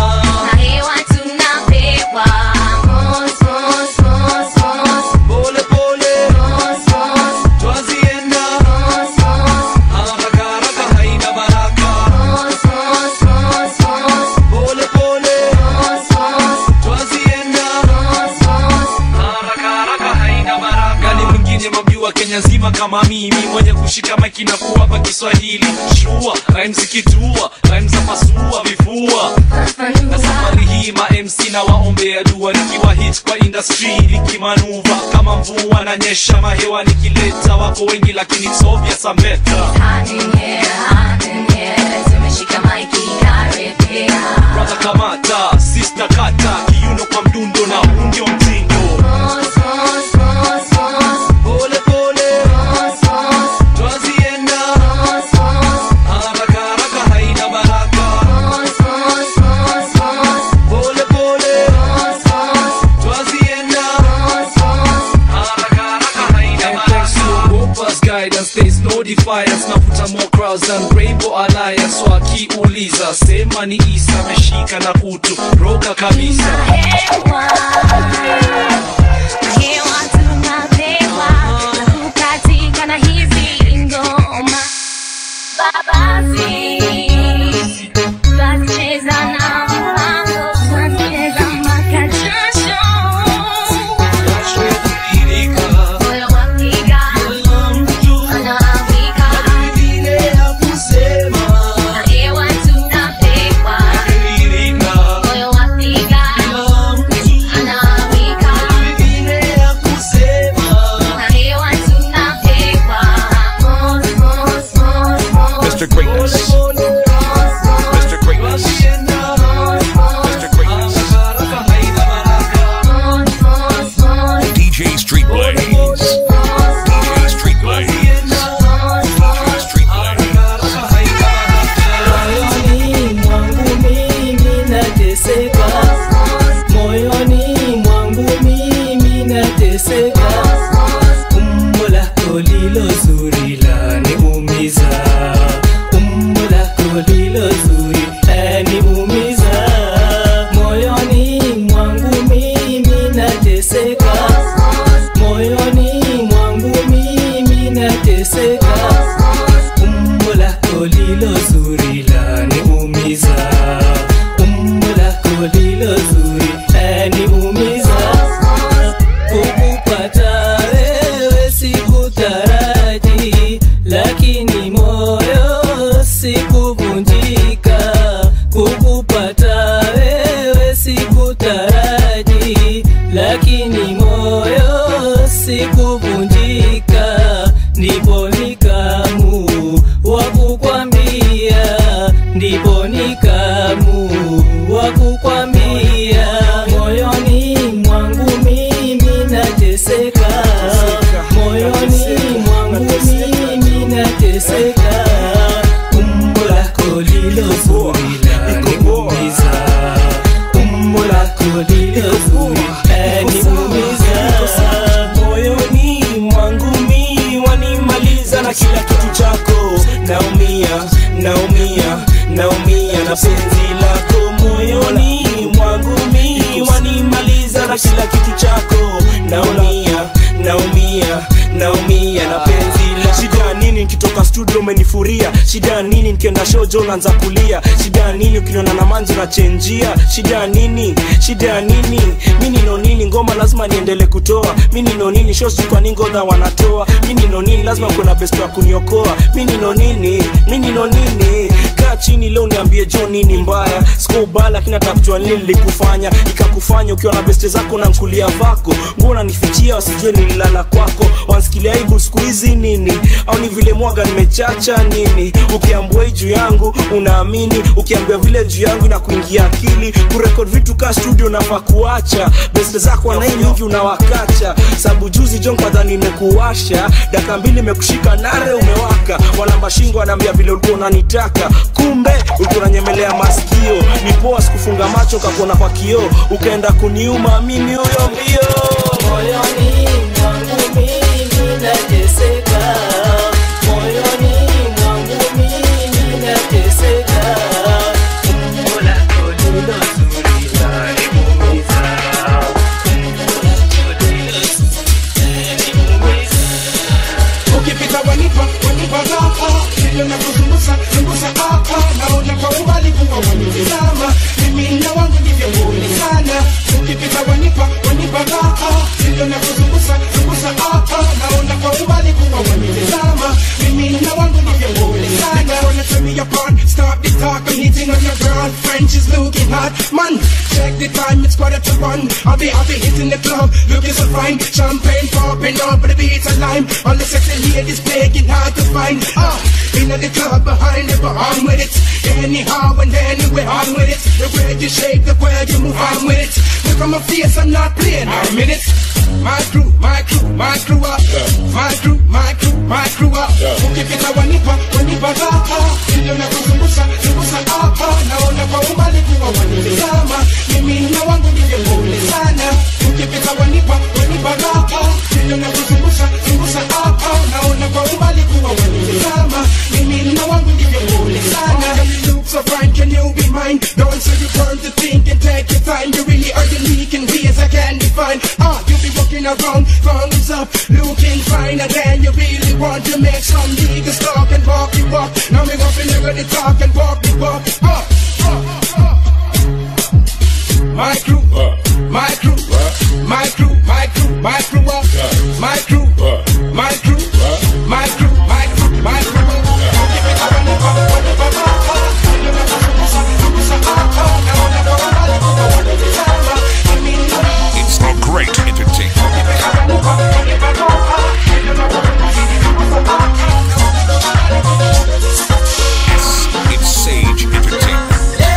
Pole pole, twazienda. Haraka haraka haina baraka. Pole pole, twazienda. Haraka haraka haina baraka. gani mwingine mamjua kenya nzima kama mimi mwenye kushika maiki na kuwapa kiswahili shua rhymes zikitua rhymes za pasua vifua na safari hii ma mc na waombea dua nikiwa hit kwa industry likimanuva kama mvua na nyesha mahewa nikileta wako wengi lakini sovya sameta brother kamata sister kata kiuno kwa mdundo na huu ndio mtindo Pole pole, twazienda. Haraka haraka haina baraka. Pole pole, twazienda. Haraka haraka haina And thanks to Wopa's guidance, there's no defiance. Navuta more crowds than Rainbow Alliance. So akiuliza, sema ni Isa ameshika na kutu roga kabisa. Mr. Greatness. Mr. Greatness. Mr. Greatness. DJ Street Blaze. DJ Street Blaze. DJ Street moyoni mwangu mimi nateseka moyoni mwangu mimi nateseka umbo lako lilo zuri laniumiza umbo lako lilo zuri laniumiza moyoni mwangu mimi nateseka moyoni mwangu mimi nateseka umbo lako lilo zuri laniumiza umbo lako lilo zuri laniumiza kukupata wewe sikutaraji lakini moyo sikuvunjika kukupata wewe sikutaraji lakini moyo sikuvunjika ndipo nikamu wa kukwambia ndipo nikamu wa kukwambia moyoni mwangu mimi nateseka moyoni mwangu mimi nateseka umbo lako lilo zuri laniumiza umbo lako lilo zuri laniumiza moyoni studio umenifuria shida ya nini nikienda shojo unaanza kulia shida ya nini ukiniona na manzi unachenjia shida ya nini shida ya nini mi nino nini ngoma lazima niendele kutoa mi nino nini shosi kwa ningodha wanatoa mi nino nini lazima kuna best wa kuniokoa mi nino nini mi nino nini kaa chini leo niambie jo nini mbaya sikubaya lakini atakujua nini lilikufanya ikakufanya ukiwa na beste zako na nkulia vako mbona nifichia wasijue nililala kwako wansikilia aibu siku hizi nini au ni vile mwaga nimechacha nini ukiambua hii juu yangu unaamini ukiambia vile juu yangu na kuingia akili kurekod vitu ka studio nafaa kuacha beste zako wanai mingi unawakacha sabu juzi jon kwadha nimekuwasha daka mbili imekushika nare umewaka walamba shingo wanaambia vile ulikuwa unanitaka kumbe ulikuwa unanyemelea masikio ni poa sikufunga macho kakuona kwa kioo ukaenda kuniuma mimi huyo mbio moyoni mwangu mimi nateseka moyoni mwangu mimi nateseka umbo lako ndilo zuri laniumiza ukipita wanipa wanipa raha hivyo na kuzungusa zungusa hapa naona kwa umbali kuwa wanitizama mimi na wangu ndivyo nguli sana ukipita wanipa wanipa raha hivyo na kuzungusa zungusa hapa naona kwa umbali kuwa wanitizama mimi na wangu ndivyo nguli sana wanna turn me apart stop the talk I'm hitting on your girl French is looking hot man check the time it's quarter to one I'll be I'll be hitting the club looking so fine champagne popping up but the beats are lime all the sexy ladies begging hard to find ah in the club behind it but I'm with it anyhow and anywhere I'm with it the way you shake the way you move I'm with it look at my face I'm not playing I'm in it my crew my crew my crew up my crew my crew my crew up ukipita wanipa wanipa raha ndio na kuzungusha zungusha hapa naona kwa umbali kuwa wanitazama mimi na wangu ndivyo nguli sana ukipita wanipa wanipa raha ndio na kuzungusha zungusha hapa naona kwa umbali kuwa wanitazama mimi na wangu ndivyo nguli sana you look so fine can you be mine don't say you turn to think and take your time you really are unique in ways I can't define ah you be walking around thumbs up looking finer than you really want to make some niggas talk and walk you up now me up and you're gonna talk and walk you up ah, ah, ah. my crew my crew my crew my crew my crew up my crew my crew my crew my crew my crew It's the great entertainment. Yes, it's Sage Entertainment.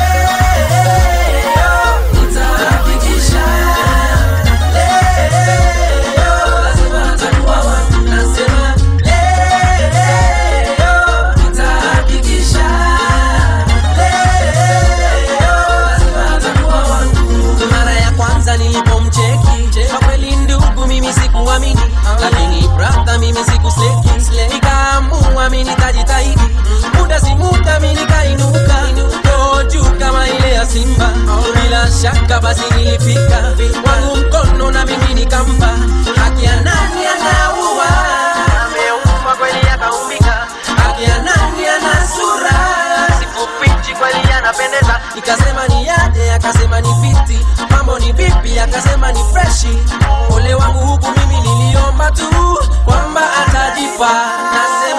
mara ya kwanza nilipomcheki kwa kweli ndugu mimi sikuamini lakini brother mimi sikuseki nikaamua mi nitajitahidi muda si muda mi nikainuka Roho juu kama ile ya simba bila shaka basi nilifika wangu mkono na mimi nikampa haki ya nani anaua ameumba kweli akaumbika haki ya nani ana sura sikufichi kweli anapendeza nikasema ni yaje akasema ni fiti mambo ni vipi akasema ni freshi ole wangu huku mimi niliomba tu kwamba atajipa nasema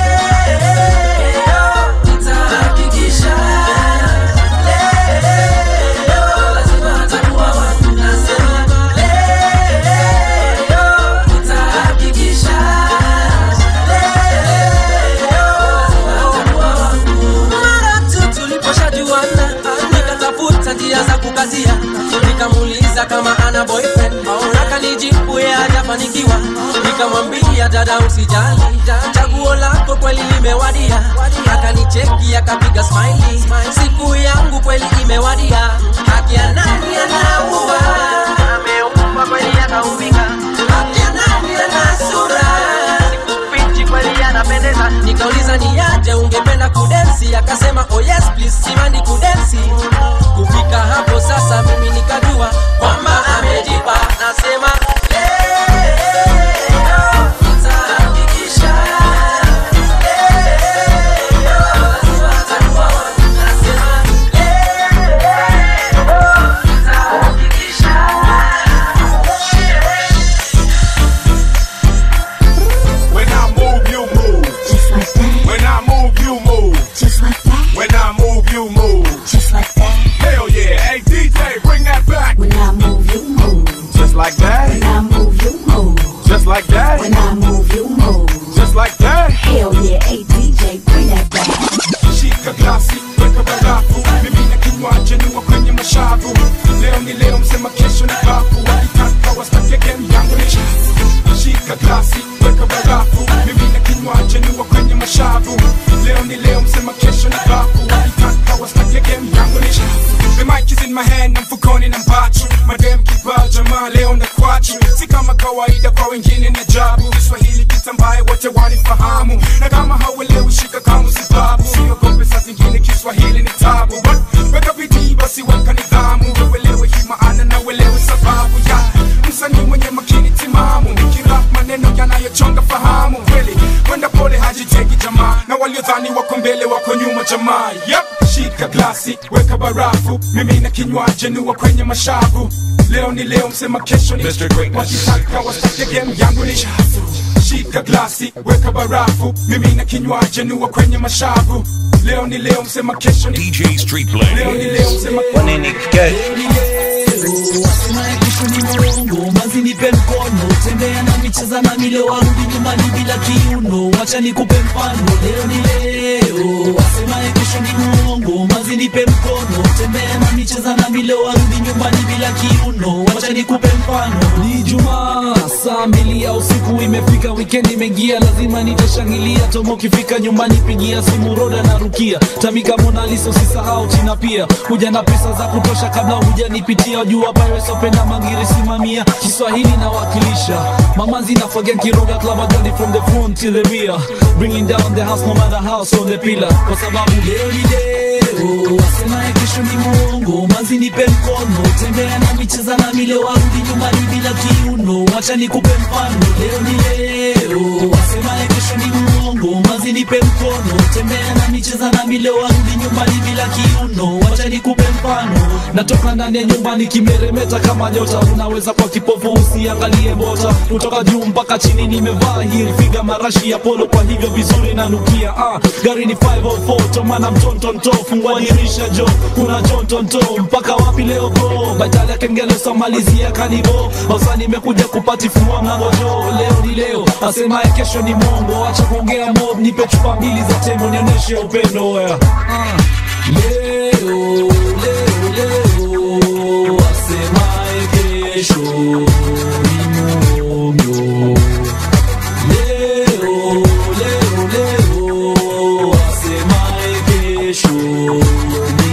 leo nitahakikisha leo lazima atakuwa wangu nasema leo nitahakikisha mara tu tuliposhajuana nikatafuta njia za kukazia nikamuuliza kama ana boyfriend akanijibu ye hajafanikiwa nikamwambia dada usijali chaguo lako kweli limewadia akanicheki akapiga smiley siku yangu kweli imewadia haki ya nani anaua ameumba kweli akaumbika haki ya nani ana sura sikufichi kweli anapendeza nikauliza ni aje ungependa kudensi akasema oh yes please simandi kudensi kufika hapo sasa mimi nikajua kwamba amejipa nasema leo nitahakikisha leo wanifahamu na kama hauelewi shika kama sibabu siogope saa zingine kiswahili ni tabu But weka bidii basi weka nidhamu uelewe hii maana na uelewe sababu ya msanii mwenye makini timamu nikirap maneno yanayochonga fahamu kweli kwenda pole hajiteki jamaa na waliodhani wako mbele wako nyuma jamaa yep. shika glasi weka barafu mimi na kinywaji nua kwenye mashavu leo ni leo msema kesho ni wakitaka wastake game yangu ni shafu shika glasi weka barafu mimi na kinywaji nua kwenye mashavu leo ni leo msema kesho ni DJ Street Blaze. leo ni leo msema Wasemaye kesho ni mwongo, mazi nipe mkono, tembea na micheza na mile, warudi nyumbani bila kiuno, wacha nikupe mfano, leo ni leo. Wasemaye kesho ni mwongo, mazi nipe mkono, tembea na micheza na mile, warudi nyumbani bila kiuno, wacha nikupe mfano. Ni Jumaa saa mbili ya usiku imefika, weekend imeingia, lazima nitashangilia. Tomo ukifika nyumbani, pigia simu Roda na Rukia, Tamika Mona Lisa, usisahau China pia, kuja na pesa za kutosha kabla hujanipitia. Jua Pirates Open Mangiri simamia, Kiswahili nawakilisha, mamanzi na forget Kiroga Club Agandi from the front till the rear, bringing down the house no matter how on the pillar, kwa sababu leo ni leo, wasemaye kesho ni mwongo, manzi nipe mkono, tembea na micheza na mile, warudi nyumbani bila kiuno, wacha nikupe mfano, leo ni leo, wasemaye kesho ni mwongo, manzi nipe mkono, tembea na micheza na mile, warudi nyumbani bila kiuno, wacha nikupe mfano, natoka ndani ya nyumbani kimeremeta kama nyota, unaweza kwa kipofu usiangalie bota, kutoka juu mpaka chini nimevaa hii figa marashi ya polo, kwa hivyo vizuri nanukia. Ah, gari ni 504 tomana mtontonto, fungua dirisha jo, kuna jontonto mpaka wapi leo go, badala ya kengele samalizia kanibo, basa nimekuja kupatifua mlango jo, leo ni leo, asemaye kesho ni mongo, acha kuongea mob, nipe chupa mbili za tembo nionyeshe upendo yeah. ah. Leo, leo, leo, asemaye kesho ni mwongo. Leo, leo, leo, asemaye kesho ni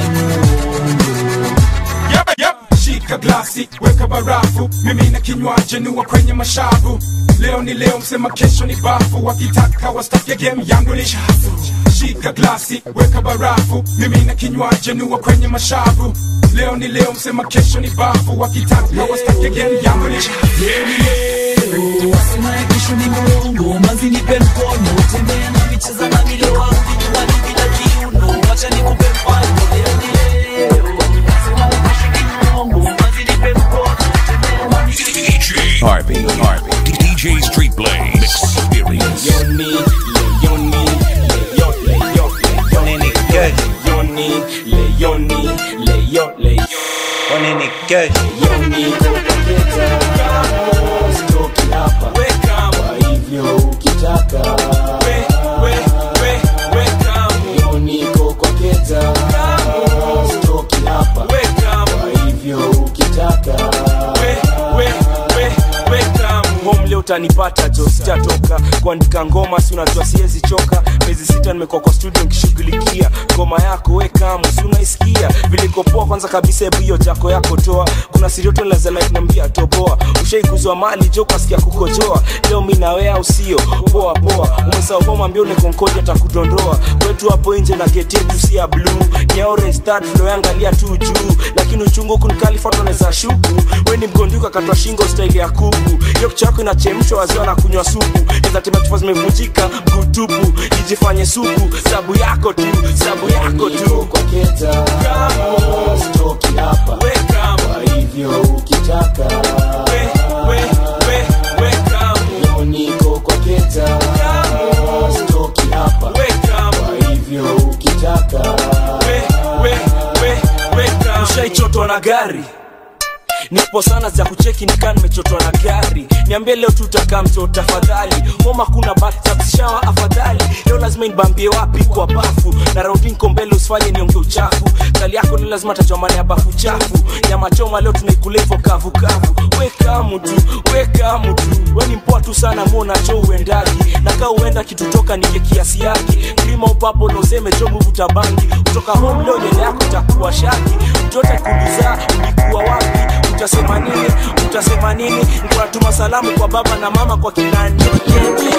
Yep, yep. Shika glasi, weka barafu, mimi na kinywaji nua kwenye mashavu. Leo ni leo, msema kesho ni bafu, wakitaka wastake game yangu ni shafu. Shika glasi, weka barafu, mimi na kinywaji nua kwenye mashavu. Leo ni leo, msema kesho ni bafu, wakitaka wastake game yangu ni shafu. Leo ni leo, Wasemaye kesho ni mwongo, manzi nipe mkono, tembea na micheza na mile, warudi nyumbani bila kiuno, wacha nikupe mfano, leo ni leo. Wasemaye kesho ni mwongo, manzi nipe mkono, tembea na DJ Harvey. Harvey. DJ Street Blaze. Experience. Leoni, Leoni, Leo, Leo, Leoni, Leoni, Leoni, Leo, Leo. Leoni, kokoketa, sitoki hapa. Kwa hivyo ukitaka, Leoni, kokoketa, sitoki hapa. Kwa hivyo ukitaka, home leo utanipata jo sitatoka kuandika ngoma si unajua siwezi choka miezi sita nimekuwa kwa studio nkishughulikia ngoma yako wekamu si unaisikia vilikopoa kwanza kabisa hebu hiyo jako yako toa kuna sirioto lazalainambia toboa ushaikuzwa mali jo kasikia kukojoa leo mi nawea usio poa poa umesauhoma mbio nekonkoja takudondoa kwetu hapo nje na geti yetu si ya bluu ni ya orange start tunayoangalia tu juu lakini uchungu kunikalifatoneza shuku we ni mgonduka katwa shingo staili ya kuku hiyo kichwa yako inachemshwa waziwa na kunywa supu ezatema chupa zimevunjika mgutupu ijifanye supu sabu yako tu sabu yako tu kokoketa, sitoki hapa. Kwa hivyo ukitaka, Leoni, kokoketa, sitoki hapa. Kwa hivyo ukitaka, ushaichotwa na gari nipo sana za kucheki nikaa nimechotwa na gari niambie leo tutakaa mto tafadhali homa kuna batshawa afadhali leo lazima nibambie wapi kwa bafu na raundi niko mbele usifanye nionge uchafu kali yako leo lazima tajua maana ya bafu chafu nyama choma leo tunaikula hivyo kavu kavu weka mtu weka mtu we ni mpoa tu sana muona cho uendagi na kaa uenda kitutoka nike kiasi yake klima upapo na useme jo muvuta bangi kutoka home leo nyele yako itakuwa shaki mtoto kuliza ulikuwa wapi utasema nini utasema nini nikuwa natuma salamu kwa baba na mama kwa kinani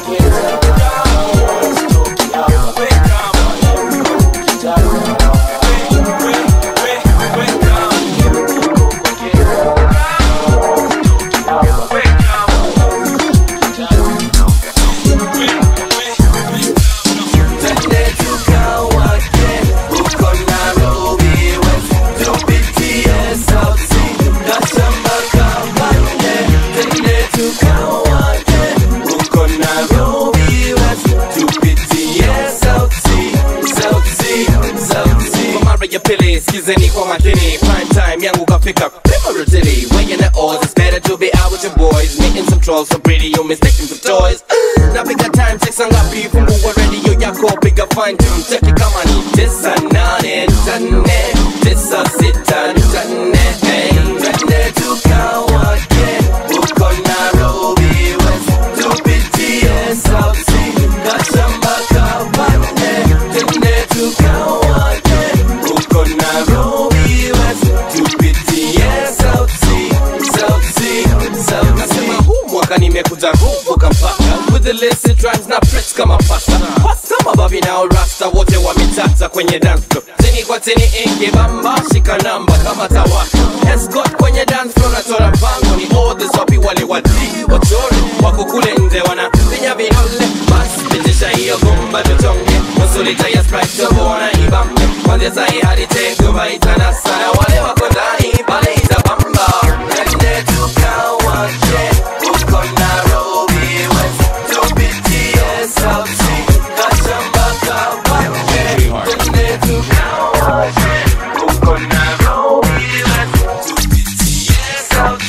ya pili skizeni kwa makini prime time yangu kafika Primarily, weighing the odds It's better to be out with your boys Meeting some trolls so pretty you mistaken for toys napiga time check saa ngapi fungua radio yako piga fine tune cheki kama ni tisa nane nane tisa sita nane hey twende tukawake uko Nairobi West tupitie South Sea kashamba kabane twende tukawake uko Nairobi West tupitie South Sea South Sea South Nasema huu mwaka nimekuja kuvuka mpaka with the illicit rhymes na press kama pasta pasta mababi nao rasta wote wametata kwenye dance floor tini kwa tini ingi bamba shika namba kama tawaka escort kwenye dance floor natora pango ni all the sopi wale wati wachore wako kule nje wana pinya vidole basi pitisha hiyo gumba tuchonge nusu lita ya sprite tobona ibambe kwanzia sahi hadi tengo itana sana wale wako ndani pale itabamba twende tukawake uko Nairobi West tupitie South Sea kashamba kabambe twende tukawake uko Nairobi West tupitie South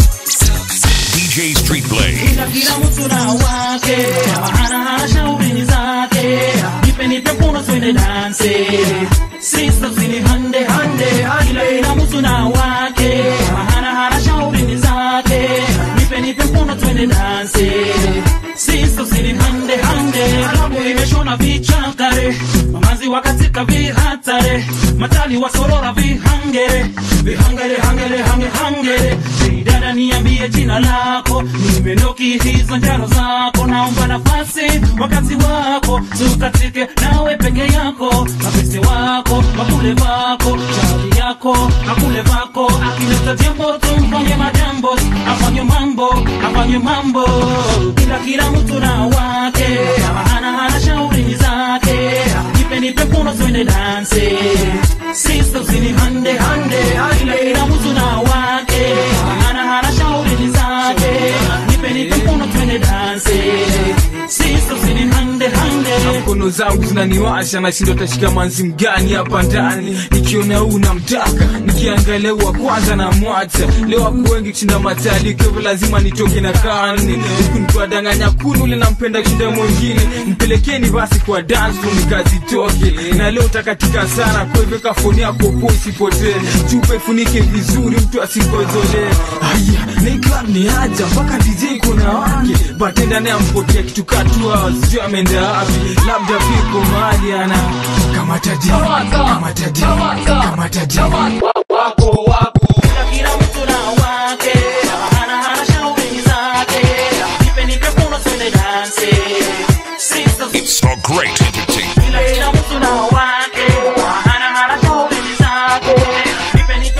DJ Street Blaze. Kila kila mtu na wake hana hana shauri zake nipe nipe mkono twende danse Sister zini hande hande kila kila mtu na wake hana hana shauri zake nipe nipe mkono twende danse Sister zini hande hande alamu imeshona vichakare mamazi wakatika vihatare matali wasorora vihangere vihangere hangere hange hangere Hey, dada niambie jina lako nimenoki hizo njano zako naomba nafasi wakati wako tukatike nawe peke yako mapese wako makule vako chali yako makule vako akileta jambo tumfanye majambo afanye mambo afanye mambo kila kila mtu na wake hana hana shauri zake nipe nipe mkono twende danse sisters ni hande hande kila kila mtu na wake hana hana shauri zake nipe nipe mkono twende danse sisters ni hande hande mkono zangu zinaniwasha nashindo tashika manzi mgani hapa ndani nikiona huu namtaka nikiangalia wa kwanza na mwacha leo wako wengi kushinda matali kwa hivyo lazima nitoke na kani huku nikiwadanganya kunu ule nampenda kushinda mwingine mpelekeni basi kwa dance room nikazitoke na leo takatika sana kwa hivyo kafoni yako po isipotee chupa ifunike vizuri mtu asikozolee aya na hii club ni haja mpaka DJ kuna wake batenda naye ampotea kitu katua sijui ameenda wapi labda viko mahali ana kama tadi kama tadi kama tadi wako wako kila kila mtu na wake hana hana shauri zake nipe nipe mkono twende danse sisters It's so great entertainment. kila kila mtu na wake hana hana shauri zake nipe nipe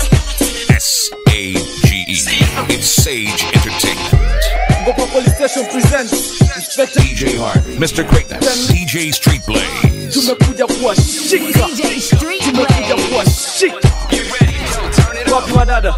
S A G E. It's Sage Entertainment. Gopa Police Station presents Inspector DJ Hart, Mr. Greatness, DJ Street Blaze. tumekuja kuwashika tumekuja kuwashika wapi wadada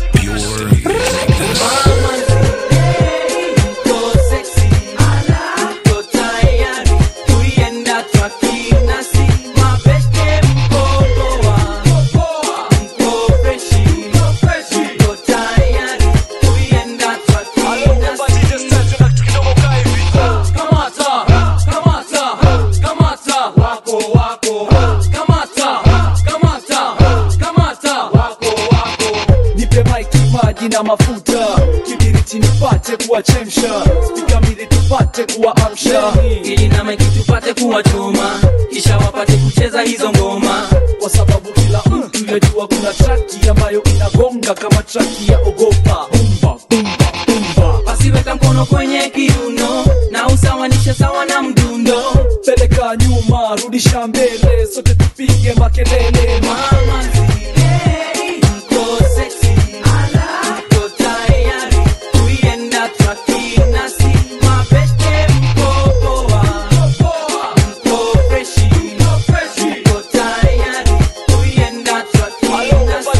nipe maiki maji na mafuta kibiriti nipate kuwachemsha spika mbili tupate kuwaamsha ili na maiki tupate kuwachoma kisha wapate kucheza hizo ngoma kwa sababu kila mtu yajua kuna traki ambayo inagonga kama traki ya ogopa bumba bumba bumba basi weka mkono kwenye kiuno na usawanisha usawanishe sawa na mdundo peleka nyuma rudisha mbele sote tupige makelele mama zile mko sexy mko tayari kuienda twakinasi mabeste mko poa mko freshi mko tayari kuienda twakinasi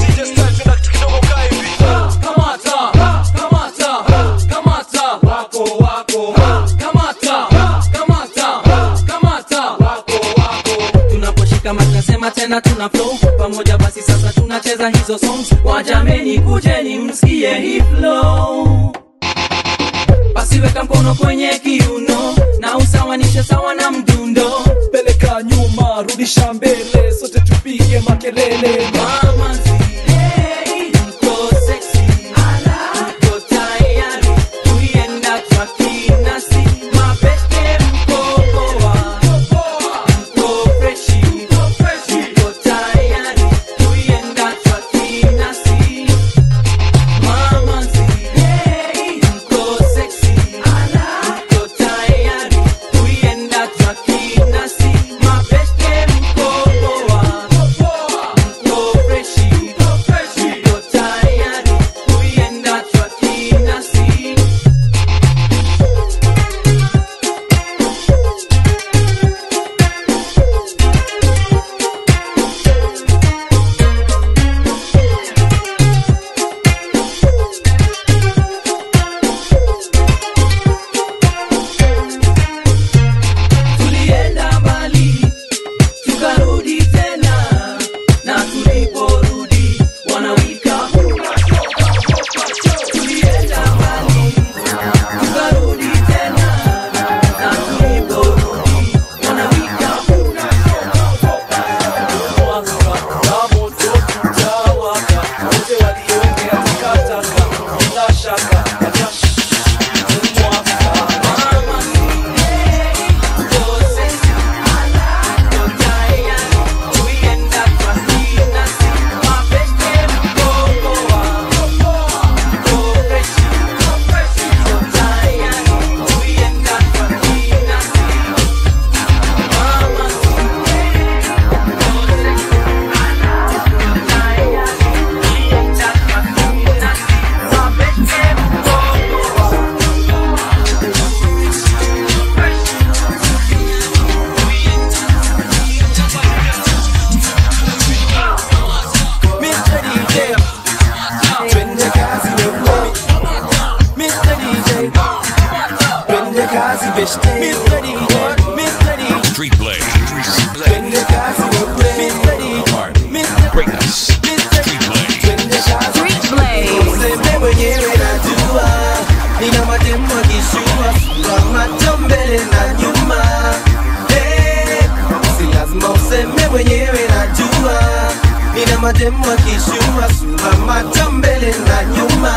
kamata kamata kamata wako wako kamata kamata kamata wako wako tunaposhika mic nasema tena tuna flow pamoja basi sasa tunacheza hizo songs wajameni kujeni msikie hii flow basi weka mkono kwenye kiuno na usawanishe sawa na mdundo peleka nyuma rudisha mbele sote tupige makelele mama zile mko sexy mko tayari kuienda twakinasi mabeste mko poa mko freshi mko tayari kuienda twakinasi mama zile mko sexy mko tayari kuienda twakinasi mabeste mko poa mko freshi mko tayari kuienda twakinasi tulienda mbali tukarudi tena na tuliporudi wanawika tulienda mbali tukarudi tena na tuliporudi wanawika Mr. DJ, twende kazi wewe. Mr. DJ, twende kazi beshte. Mr. DJ, Mr. DJ, Street Blaze. twende kazi wewe. Mr. DJ, Mr. Greatness. Street Blaze. twende kazi. Street Blaze. Useme mwenyewe najua, nina mademu akishua sura, macho mbele na nyuma. Hey, si lazima useme mwenyewe najua, nina mademu akishua sura, macho mbele na nyuma.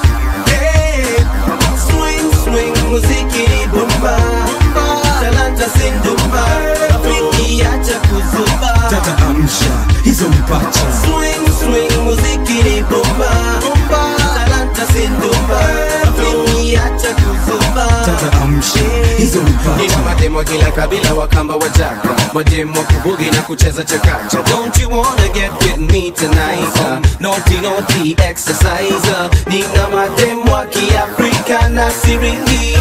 Hey, swing swing, muziki ni bomba, talanta sindumba, rafiki acha kuzuba. tata amsha hizo mpacha Swing, swing, muziki ni bomba Talanta sindumba Rafiki acha kuzuba tata amsha hizo mpacha Nina mademo kila kabila wakamba wajaka Mademo wa kubugi na kucheza chakacha Don't you wanna get with me tonight uh, Naughty naughty exercise uh, Nina mademo wa kiafrika na siringi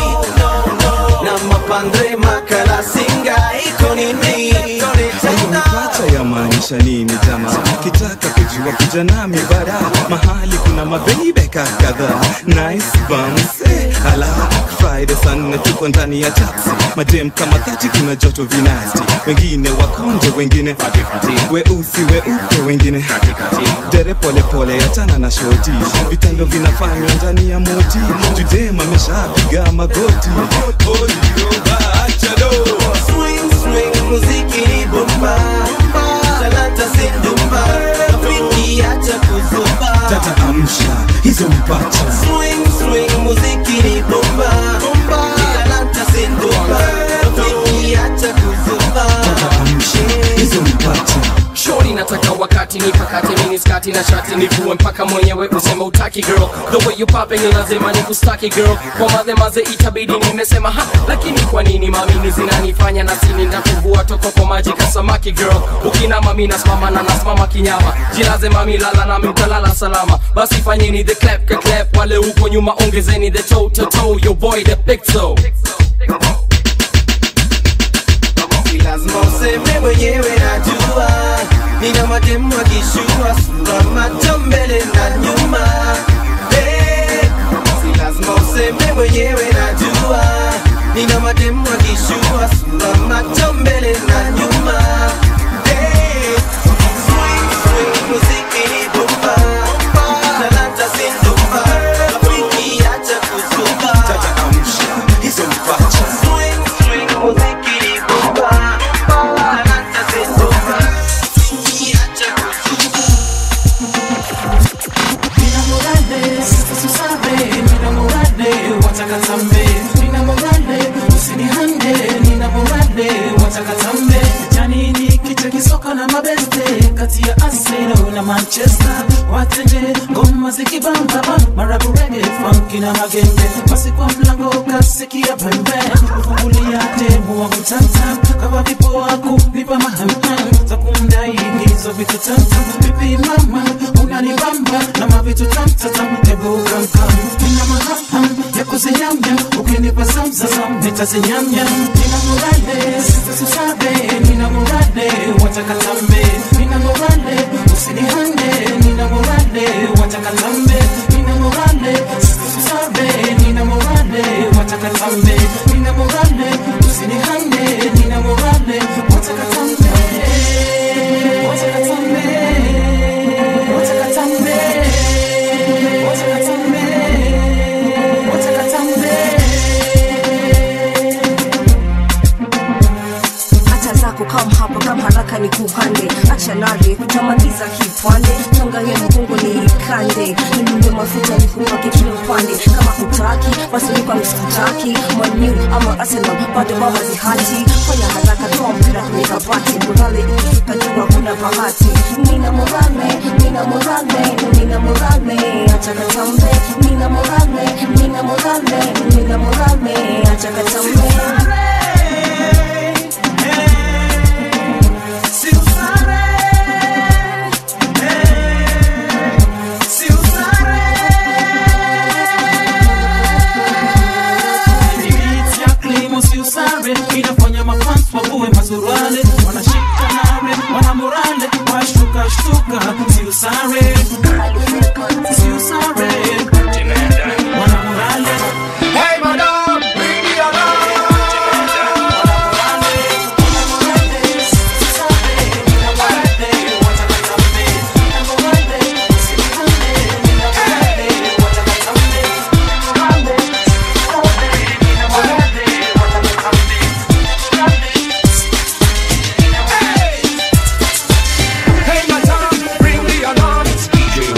Na mapandre makala singa iko nini hiyo mpacha yamaanisha nini jamaa kitaka kujua kuja nami bara mahali kuna mabeibeka kadhaa nice bums eh, ala friday saa nne tuko ndani ya taxi madem kama thati kuna joto vinasti wengine wakonje wengine weusi weupe wengine dere polepole yachana na shoti vitendo vinafanywa ndani ya moti judem ameshapiga magoti Swing, swing, muziki ni bomba Talanta sindumba Rafiki acha kuzuba tata amsha hizo mpacha Swing, swing, muziki ni bomba Talanta sindumba Rafiki acha kuzuba hizo mpacha shori nataka wakati pati nipakate mini skati na shati nivue mpaka mwenyewe useme utaki girl the way you popping ni lazima nikustaki girl kwa madhe maze itabidi nimesema ha lakini kwa nini mamini zinanifanya na sini ndakuvua toko kwa maji kasamaki girl ukina mami nasimama na nasimama kinyama jilaze mami lala nami mtalala salama basi fanyeni the clap ka clap wale huko nyuma ongezeni the toe to toe your boy the big toe Si lazima useme mwenyewe najua nina mademu akishua sura macho mbele na nyuma hey, si lazima useme mwenyewe najua nina mademu akishua sura macho mbele na nyuma hey, swing, swing, muziki ni bomba talanta zinduka rafiki acha kuzuka tata amsha hizo mpacha swing, swing, muziki ni bomba talanta zinduka rafiki acha kuzuka Nina morale, sasa susabe, nina morale, watakatambe. Nina morale, usinihande, nina morale, watakatambe. Janini kicha kisoka na mabeste kati ya Arsenal na Manchester. Watende ngoma zikibamba marabu reggae, funky na magenge. Basi kwa mlango kasikia pembe, kufungulia demu wa mtanta kama vipoa kunipa mahamham za kumdai hizo vitu tata. Vipi mama, unanibamba na mavitu tamtatam, hebu kamkam. Nina mahaham ya kuzinyamnya, ukinipa zamzazam nitazinyamnya. Nina morale, sitasusabe, nina morale, watakatambe. Nina morale, usinihande, nina morale, watakatambe. Nina morale, sitasusabe, nina morale, watakatambe. Nina morale, usinihande, nina morale, watakatambe. Watakatambe. Watakatambe. Watakatambe. hata zako kam hapa kam haraka ni kuhande acha nare kutamaliza kipande changanya mgongo ni ikande nimunge mafuta nikumwake kila upande kama kutaki basi nipa msikutaki manu ama arsenal bado mama zihati fanya haraka toa mpira kwenye kabati morale ikifika jua kuna bahati nina morale nina morale nina morale acha katambe nina morale nina morale nina morale acha katambe Si usare, si usare. Beat ya klimo si usare, inafanya mafans wakuwe masurale, wanashika nare, wana morale, washtuka shtuka, si usare, si usare, wana morale. Hey madam, bring the Hey madam, bring the alarm. It's DJ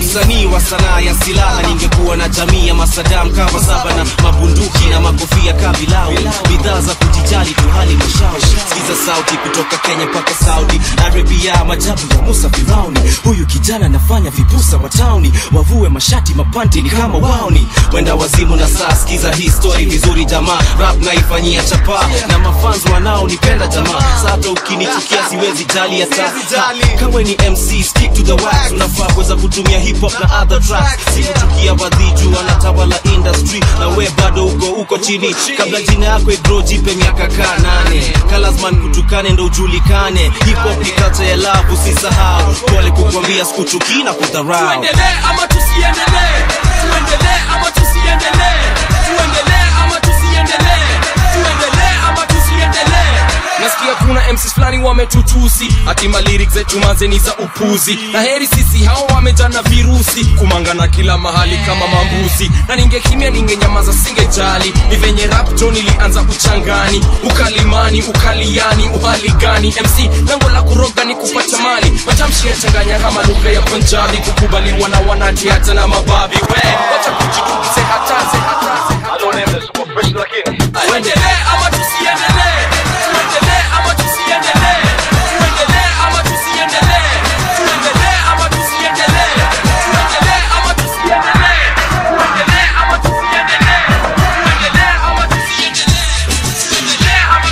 msanii wa sanaa ya silaha ningekuwa na jamii ya masadam kama saba na mabunduki na makofia kabilau bidhaa za kujijali tu hali mashauri sikiza sauti kutoka kenya mpaka saudi arabia majabu ya musa firauni huyu kijana anafanya vipusa wa tauni wavue mashati mapanti ni kama wauni wenda wazimu na saa sikiza hii story vizuri jamaa rap naifanyia chapa na mafanzi wanaonipenda jamaa sata ukinichukia siwezi jali hata kama ni mc stick to the wax unafaa kuweza kutumia hip hop na other tracks sikuchukia wadhiju wanatawala industry na we bado uko uko chini kabla jina yako igro jipe miaka kaa nane kalasman kutukane ndo ujulikane hip hop ni culture ya love usisahau pole kukwambia sikuchukii na kudharau tuendelee ama tusiendelee tuendelee ama tusiendelee tuendelee ama tusiendelee tuendelee ama tusiendelee nasikia kuna mcs fulani wametutusi hatima lyrics zetu manze ni za upuzi na heri sisi hao wamejana virusi kumangana kila mahali kama mambuzi na ningekimya ningenyamaza singejali ni venye rap jo nilianza uchangani ukalimani ukaliani uhali gani mc lengo la kuroga ni kupata mali matamshi yachanganya kama lugha ya punjabi kukubaliwa na wanati hata na mababi we wacha kujitukize hataze hataze tuendelee ama tusiendelee tuendelee ama tusiendelee tuendelee ama tusiendelee tuendelee ama tusiendelee tuendelee ama tusiendelee tuendelee ama tusiendelee tuendelee ama tusiendelee tuendelee ama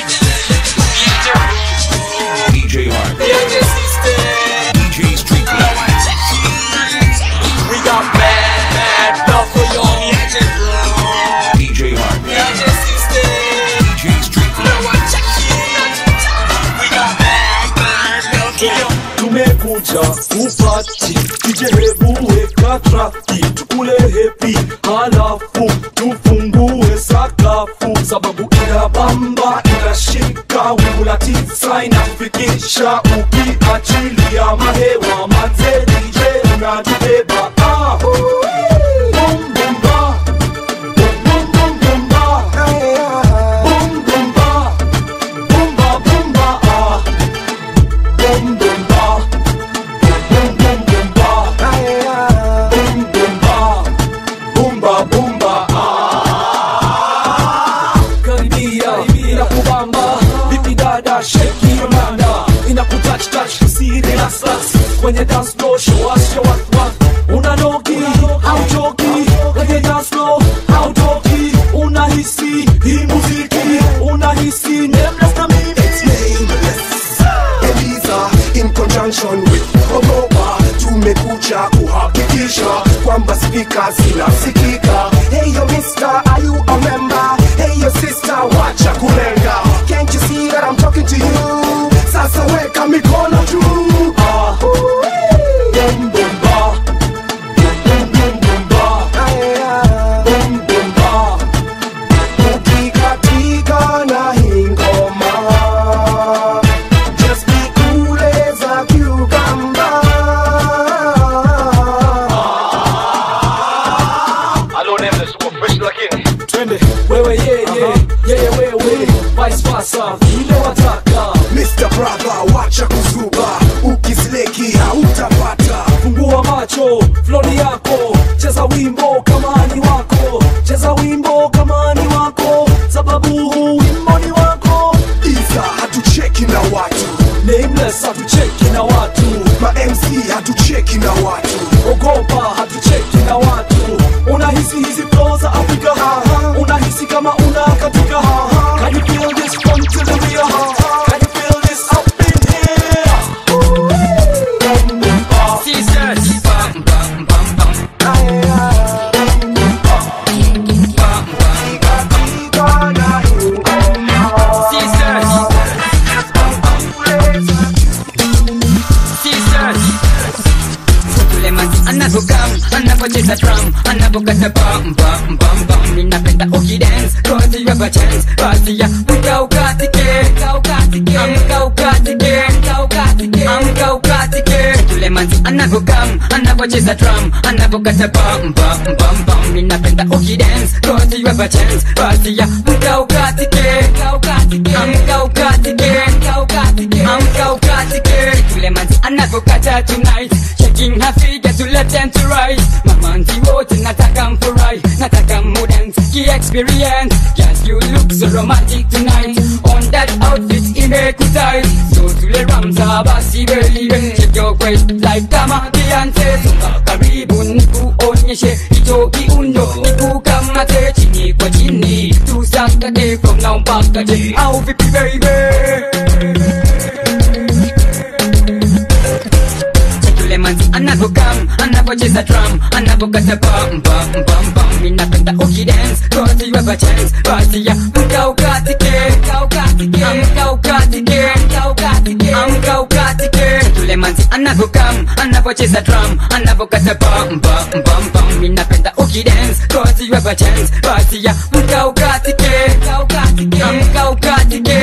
tusiendelee DJ Hard. DJ Street We got mad, mad love for y'all. DJ Hard. DJ Street tumekuja kupati kijehebu weka traki tukule hepi halafu tufungue sakafu sababu inabamba inashika wingu la tisa inafikisha ukiachilia mahewa manze DJ unatubeba ah. Boom, boom, ba. Boom, boom, boom, boom, ba. Boom, boom, ba. Boom, ba, boom, ba, ah. Boom, boom, ba. Boom, boom, boom, ba. Boom, boom, ba. Boom, ba, boom, ba, ah. Karibia, inakubamba vipi dada sheki your manda inakutouch touch kisiri na sas kwenye dance floor show us show us what unanoki au joki kwenye dance floor au toki unahisi hii muziki unahisi nameless na mimi Eliza in conjunction with Ogopa tumekuja kuhakikisha kwamba spika zinasikika. Hey yo mister, are you a member? Hey yo sister, wacha kulenga. Can't you see that I'm talking to you? Sasa weka mikono juu. Ah. Boom, boom, ba. Boom, boom, boom, ba. Boom, boom, ba. Ukikatika na hii ngoma Just be cool as a cucumber. twende wewe yeye yeye wewe vice versa vile wataka Mr. Brother, wacha kuzuba, ukisleki hautapata. fungua macho floni yako cheza wimbo kama ni wako cheza wimbo kama ni wako sababu huu wimbo ni wako Iza hatucheki na watu, nameless hatucheki na watu ma MC hatucheki na watu. ogopa hatucheki na watu unahisi hizi flow za afrika unahisi kama una katika can you feel this from to the real can you feel this up in here anavokam anavocheza drum anavokata bam bam bam bam ninapenda ukidance cause you have a chance basi ya mka ukatike amka ukatike amka ukatike yule manzi anavokam anavocheza drum anavokata bam bam bam bam ninapenda ukidance cause you have a chance basi ya mka ukatike amka ukatike amka ukatike yule manzi anavokata tonight shaking her figure to let them to rise mamanzi wote nataka mfurahi nataka mudance ki-experience Yes, you look so romantic tonight on that outfit imekutai so tule ramza basi baby shake your waist like kama Beyonce songa karibu nikuonyeshe hicho kiuno nikukamate chini kwa chini tusakate from now mpaka je au vipi baby yule manzi anavokam anavocheza drum anavokata bam bam bam bam minapenda ukidance cause you have a chance basi ya mka ukatike amka ukatike amka ukatike yule manzi anavokam anavocheza drum anavokata bam bam bam bam minapenda ukidance cause you have a chance basi ya mka ukatike amka ukatike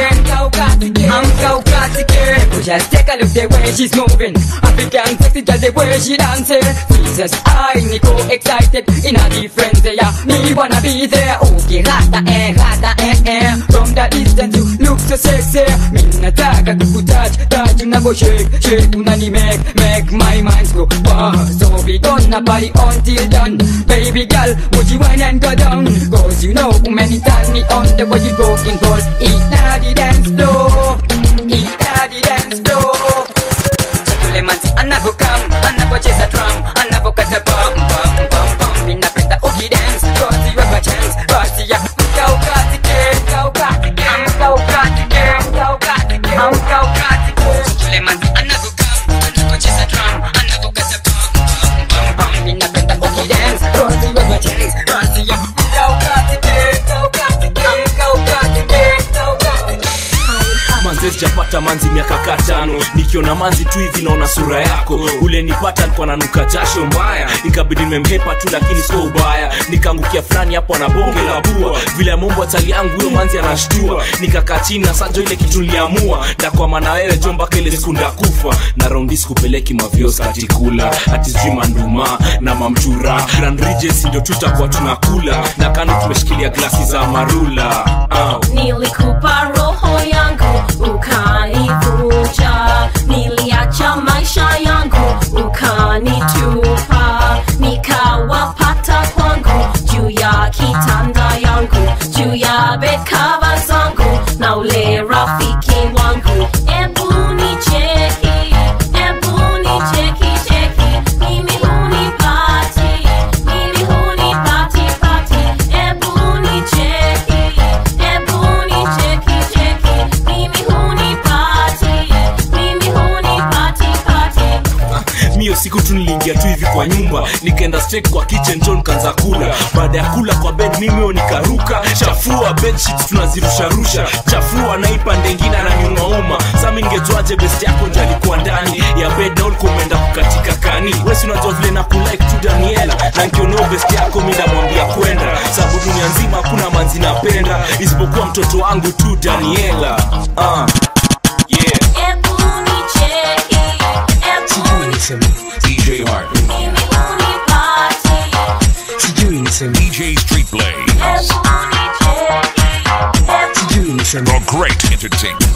amka ukatike just take a look the way she's moving African sexy girl the way she dancing Jesus I niko excited in a different way me wanna be there okay rata eh rata eh eh from the distance you look so sexy mi nataka kukutouch touch unavo shake shake unani make make my mind go wow so we gonna party until done baby girl would you wine and go down cause you know many times me on the way you broken ball eat now the dance floor eat now the dance floor yule manzi anavokam anavocheza drum anavokata bam bam bam bam minapenda ukidance cause you have a chance basi ya mka ukatike mka ukatike mka ukatike mka ukatike mka ukatike yule manzi anavokam anavocheza drum anavokata bam bam bam bam minapenda ukidance cause you have a chance basi ya mka ukatike mka ukatike mka ukatike mka ukatike manze sijapata manzi miaka katano nikiona manzi tu hivi naona sura yako ule nipata alikuwa nanuka jasho mbaya ikabidi nimemhepa tu lakini sio ubaya nikaangukia fulani hapo na bonge la bua vile mombo atali yangu huyo manzi anashtua nikakaa chini na sajo ile kitu niliamua ndakwama na wewe jo mpaka ile siku ndakufa na raundi sikupeleki mavios katikula ati sijui manduma na mamchura grand regency ndio tutakuwa tunakula na kando tumeshikilia glasi za marula uh. nilikupa roho yangu ukanivuja niliacha maisha yangu ukanitupa nikawapata kwangu juu ya kitanda yangu juu ya bekava zangu na ule rafiki wangu ebu nicheki ebu nicheki cheki mimi hunipati mimi hunipati pati ebu nicheki ebu nicheki cheki mimi hunipati mimi hunipati pati mio siku tu niliingia tu hivi kwa nyumba nikaenda straight kwa kitchen john kanza kula baada ya kula kwa bed mimio nikaruka chafua bedsheets tunazirusharusha chafua naipa ndengine ananiumauma sami ningejuaje best yako nje alikuwa ndani ya bed na ulikuwa umeenda kukatika kani wesi unajua vile na kulike tu daniela na nkioneo best yako mi ndamwambia kwenda sababu dunia nzima hakuna manzi napenda isipokuwa mtoto wangu tu daniela uh. yeah. ebu nicheki ebu niseme DJ Hartley mimi hunipati sijui niseme DJ Street Blaze sijui niseme The Great Entertainment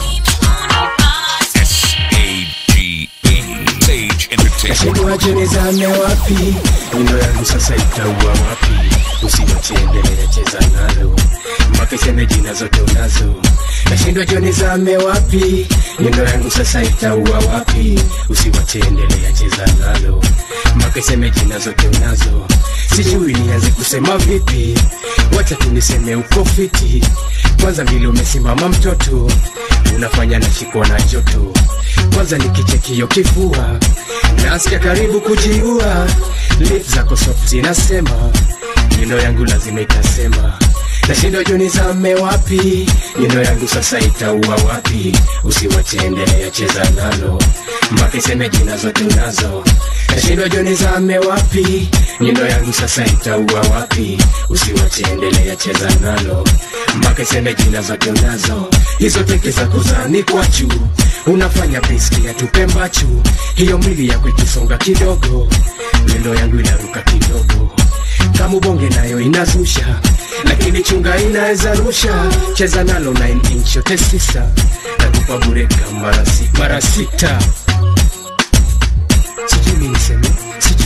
S-A-G-E Sage Entertainment Nashinduaje nizame wapi? Nyundo yangu sasa itaua wapi? Usiwachiendelea cheza nalo mpaka iseme jina zote unazo. Nashindwa jo nizame wapi? Nyundo yangu sasa itaua wapi? Usiwachiendelea cheza nalo mpaka iseme jina zote unazo. Sijui nianze kusema vipi, wacha tu niseme uko fiti. Kwanza vile umesimama mtoto, unafanya nashikwa na joto. Kwanza nikichekio kifua nasikia karibu kujiua lip zako soft zinasema nyundo yangu lazima itasema nashindo jo nizame wapi nyundo yangu sasa itaua wapi usiwache endelea cheza nalo mpaka iseme jina zote unazo nashindo jo nizame wapi nyundo yangu sasa itaua wapi usiwache endelea cheza nalo mpaka iseme jina zote unazo hizo teke za kuzani kwa juu unafanya briski ya tupe mbachu hiyo mwili yako ikisonga kidogo mendo yangu inaruka kidogo kama ubonge nayo inazusha lakini chunga inaweza rusha cheza nalo 9 inch yote sisa nakupa bureka mara si- mara sita sijui niseme sijui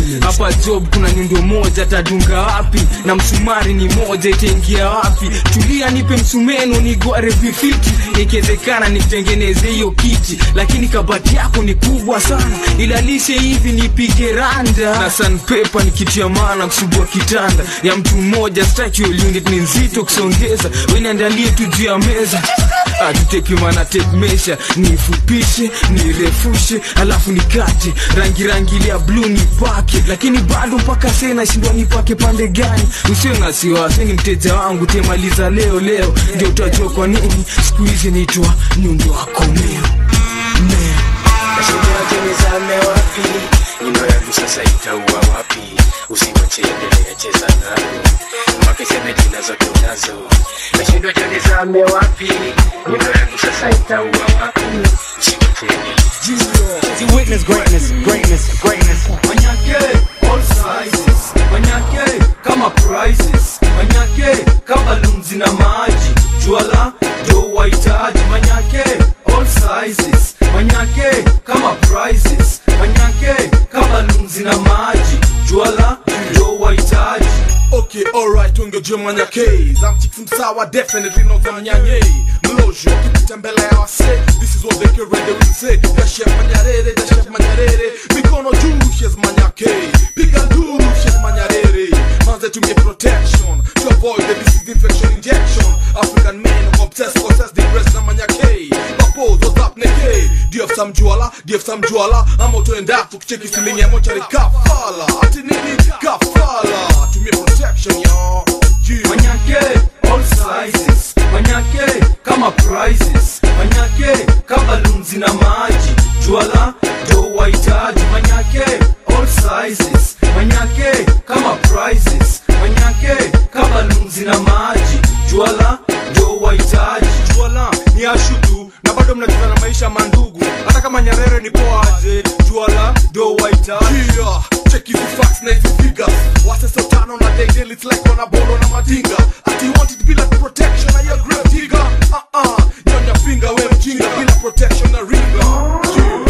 hapa job kuna nyundo moja tadunga wapi na msumari ni moja itaingia wapi tulia nipe msumeno nigware vifiti ikiwezekana nitengeneze hiyo kiti lakini kabati yako ni kubwa sana ilalishe hivi nipige randa na sanpepa nikitia maana kusubua kitanda ya mtu mmoja statual unit ni nzito kusongeza weniandalie tu juu ya meza atutekimana tekmesha nifupishe nirefushe alafu nikate rangi rangi ile ya bluu nipake lakini bado mpaka se nashindwa nipake pande gani usio na siwasi ni mteja wangu temaliza leo leo ndio utajua kwa nini siku hizi naitwa nyundo wako meo Nashindaje nizame wapi? Nyundo yangu sasa itaua wapi? Usiwache endelea cheza nayo mpaka iseme jina zote unazo. Nashindwa je nizame wapi? Nyundo yangu sasa itaua wapi? Usiwache endelea See, witness greatness, greatness, greatness. Manyake, all sizes. Manyake, kama prizes. Manyake, kama lunzi na maji. Juala, ndo wahitaji. Manyake, all sizes. Manyake, kama prizes. Manyake, kama lunzi na maji. Juala, ndo wahitaji. Okay, alright, ungeje manyake zamchiki msawa definitely no zamnyanye mlojo kipita mbele ya wase this is what they can ready will say the chef manyarere the chef manyarere mikono juu shes manyake piga nduru shes manyarere manze tumie protection to avoid the disease infection injection african men obsessed possess the breast na manyake Papos, what's up neke do you have some juala do you have some juala ama utoenda tukicheki feeling ya mochari kafala ati nini kafala tumie protection yo yeah. Manyake, all sizes. Manyake, kama prizes. Manyake, kama lunzi na maji. Juala, ndo wahitaji. Manyake, all sizes. Manyake, kama prizes. Manyake, kama lunzi na maji. Juala, ndo wahitaji. juala ni ashudu na bado mnacheza na maisha mandugu hata kama nyarere ni poaje juala do wahitaji yeah. check hizi facts na hizi figures waseso tano na daily it's like wana bolo na madinga ati you want it bila protection na your grave digger uh uh nyonya finger we mjinga bila protection na ringa yeah.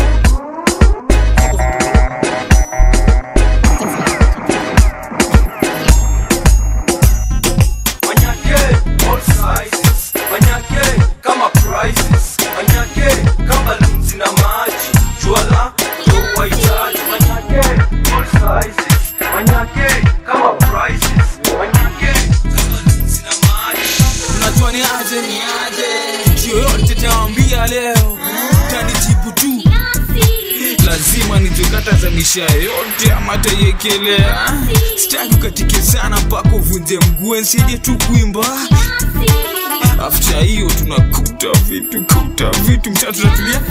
Manyake, all sizes. Manyake, kama prizes. Manyake, kama lunzi na maji. Juala, ndo wahitaji. Manyake, all sizes. Manyake, kama prizes. Manyake, kama lunzi na maji. unajua ni aje ni aje kitu yoyote tawambia leo tanijibu tu lazima nijekatazamisha yote ama taiekelea sitaki ukatike sana mpaka uvunje mguu nsaidie tu kuimba afta hiyo tunakuta vitu kuta vitu mchana tunatulia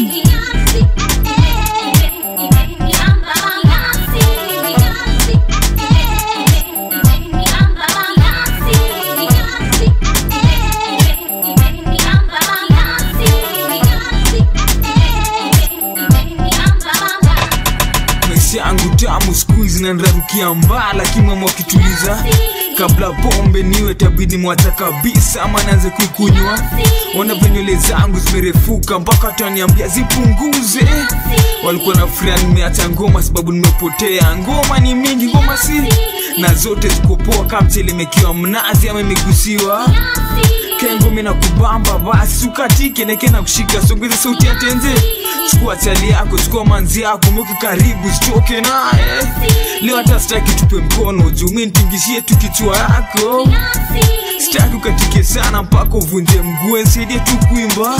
maisha yangu tamu skuizi nanrarukia mbaa lakini mama wakituliza kabla pombe niwe tabidi mwacha kabisa ama naanze kuikunywa ona venywele zangu zimerefuka mpaka taniambia zipunguze walikuwa na furia nimeacha ngoma sababu nimepotea ngoma ni mingi ngoma si na zote zikopoa kamchelemekiwa mnazi ama imegusiwa kengo mina kubamba basi ukatike neke na kushika songeze sauti ya tenze chukua chali yako chukua manzi yako mweke karibu sichoke naye leo hata sitaki tupe mkono juu mi nitingishie tu kichwa yako sitaki ukatike sana mpaka uvunje mguu nsaidie tu kuimba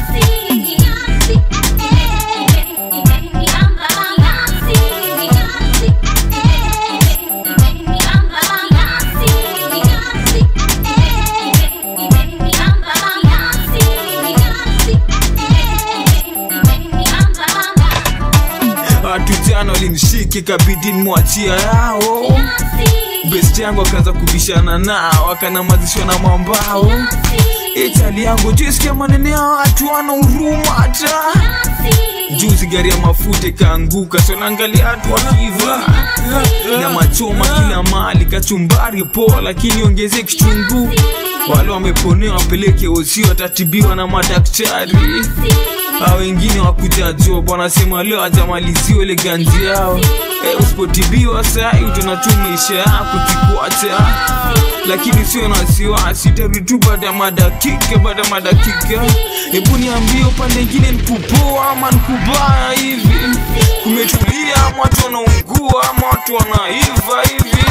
watu jana walimshiki kabidi mwachia yao best yangu akaanza kubishana nao akanamazishwa na mambao itali yangu jisikia manene ya watu wana huruma hata juzi gari ya mafuta ikaanguka sonaangalia watu wakiva na machoma kila mali kachumbari poa lakini ongeze kichungu wale wameponewa wapeleke osi watatibiwa na madaktari a wengine wakuja job wanasema leo ajamaliziwa ile ganji yao Eh, usipotibiwa sai utaona tu maisha yako kikuacha lakini sio na wasiwasi tarudi tu baada ya madakika baada ya madakika hebu niambie upande ingine nikupoa ama nikubaya hivi kumetulia ama watu wanaungua ama watu wanaiva hivi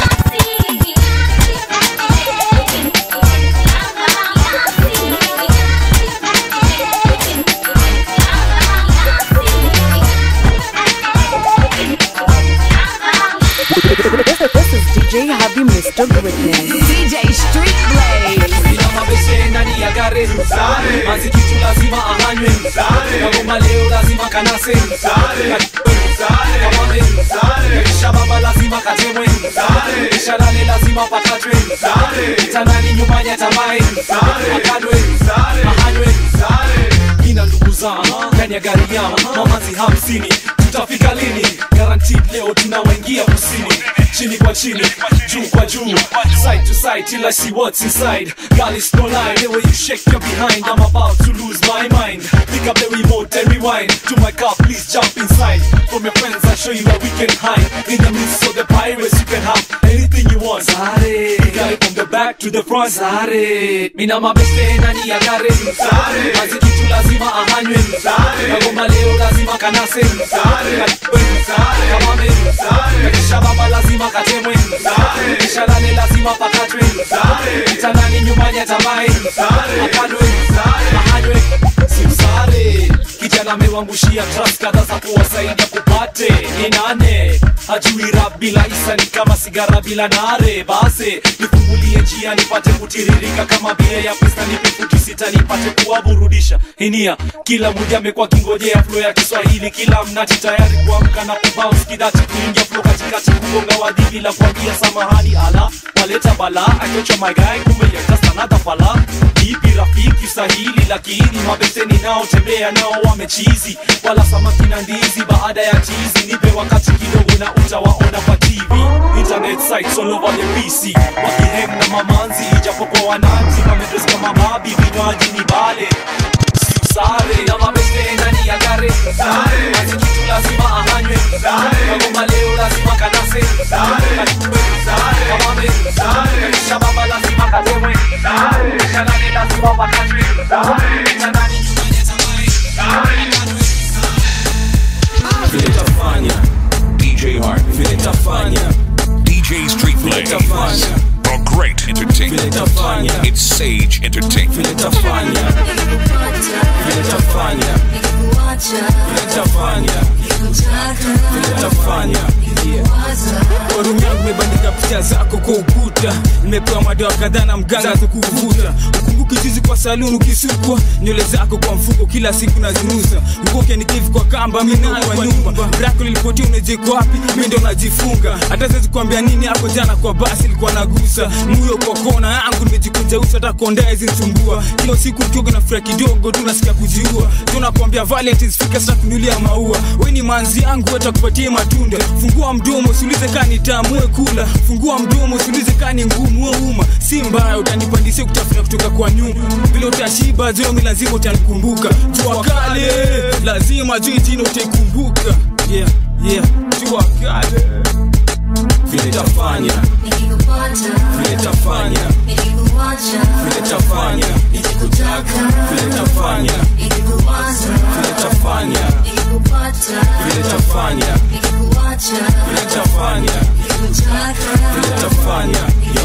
This is DJ Happy Mr. Greatness. DJ Street Blaze. Nina mabeshe ndani ya gari Mazi kitu lazima ahanywe Kagoma leo lazima kanase Kamame Kisha baba lazima katemwe Kisha lale lazima pakatwe Kitandani nyumbani atamae Akadwe Ahanywe Nina ndugu zangu ndani ya gari yao Mamazi hamsini tutafika lini guaranteed leo tunawaingia kusini chini kwa chini juu kwa juu side to side till I see what's inside girl it's no lie the way you shake your behind I'm about to lose my mind pick up the remote and rewind to my car please jump inside from your friends I'll show you where we can hide in the midst of the pirates you can have anything you want Sare got it from the back to the front Sare mina mabeste ndani ya gari Sare mazi kitu lazima ahanywe Sare kagoma leo lazima kanase Sare kamame kisha baba lazima katemwe kisha lale lazima pakatwe kitandani nyumbani atamae akadwe ahanywe simsare kijana amewangushia trust kadha za kuwasaidia kupate ni nane hajui rap bila isa ni kama sigara bila nare base nifungulie njia nipate kutiririka kama bia ya pista nipe futi sita nipate kuwaburudisha hinia kila mmoja amekuwa kingojea flo ya kiswahili kila mnati tayari kuamka na kubounce kidati kuingia flo katikati kugonga wadhi bila kuambia samahani ala waleta bala achocha my guy kumbe ya just another fala ipi rafiki sahili lakini mabeseni nao tembea nao wamechizi wala samaki na ndizi baada ya chizi nipe wakati kidogo na utawaona kwa tv internet sites all over the pc wakiheng na mamanzi ijapokuwa wananzi wamedres kama mabi vinywaji ni bale sare na mabeste ndani ya gari mazi kitu lazima ahanywe kagoma leo lazima kanase kamame kisha baba lazima katemwe kisha nane lazima pakatwe kitandani vile tafanya DJ Hart vile tafanya DJ Street Blaze A great entertainment It's Sage Entertainment vile tafanya vile tafanya vile tafanya vile tafanya Forum yangu imebandika picha zako kwa ukuta nimepewa madawa kadhaa na mganga za kuvuta ukumbuki juzi kwa saluni ukisukwa nywele zako kwa mfuko kila siku nazirusa ukoke nikivi kwa kamba mimi kwa nyumba brako lilipotia unajeko wapi mimi ndo najifunga hata siwezi kuambia nini hapo jana kwa basi ilikuwa nagusa muyo kwa kona yangu nimejikunja uso hata kondea hizi nisumbua kila siku ukioga na furaha kidogo tu nasikia kujiua tunakwambia valentines fika sasa kunulia maua we ni manzi yangu watakupatie matunda fungua mdomo usiulize kaa nitamue kula fungua mdomo usiulize kaa ni ngumu we uma si mbaya utanipandisia kutafuta kutoka kwa nyuma vile utashiba zomi lazima utanikumbuka jua kale lazima juu jina utaikumbuka yeah, yeah. jua kale vile tafanya vile tafanya vile tafanya vile tafanya vile tafanya vile tafanya vile tafanya vile tafanya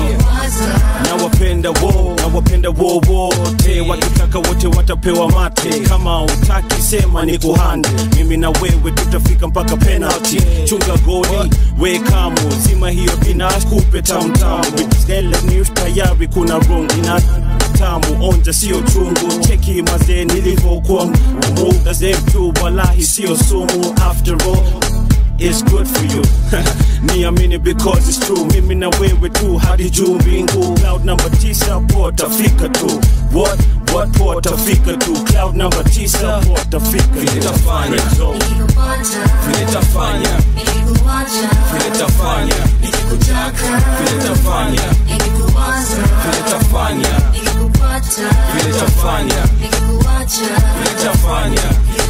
nawapenda wo nawapenda wo wote wakitaka wote watapewa mate kama utaki sema ni kuhande mimi na wewe tutafika mpaka penalty chunga goli we kamo zima hiyo binas kupe tamtamu skele news tayari kuna rung ina tamu onja sio chungu cheki mazee nilivyokuwa muda zetu walahi sio sumu after all It's good for you niamini because it's true mimi na wewe tu hadi juu mbingu cloud number tisa potafika tu what what potafika tu cloud number tisa potafika vile tafanya vile tafanya vile tafanya vile tafanya vile tafanya vile tafanya vile tafanya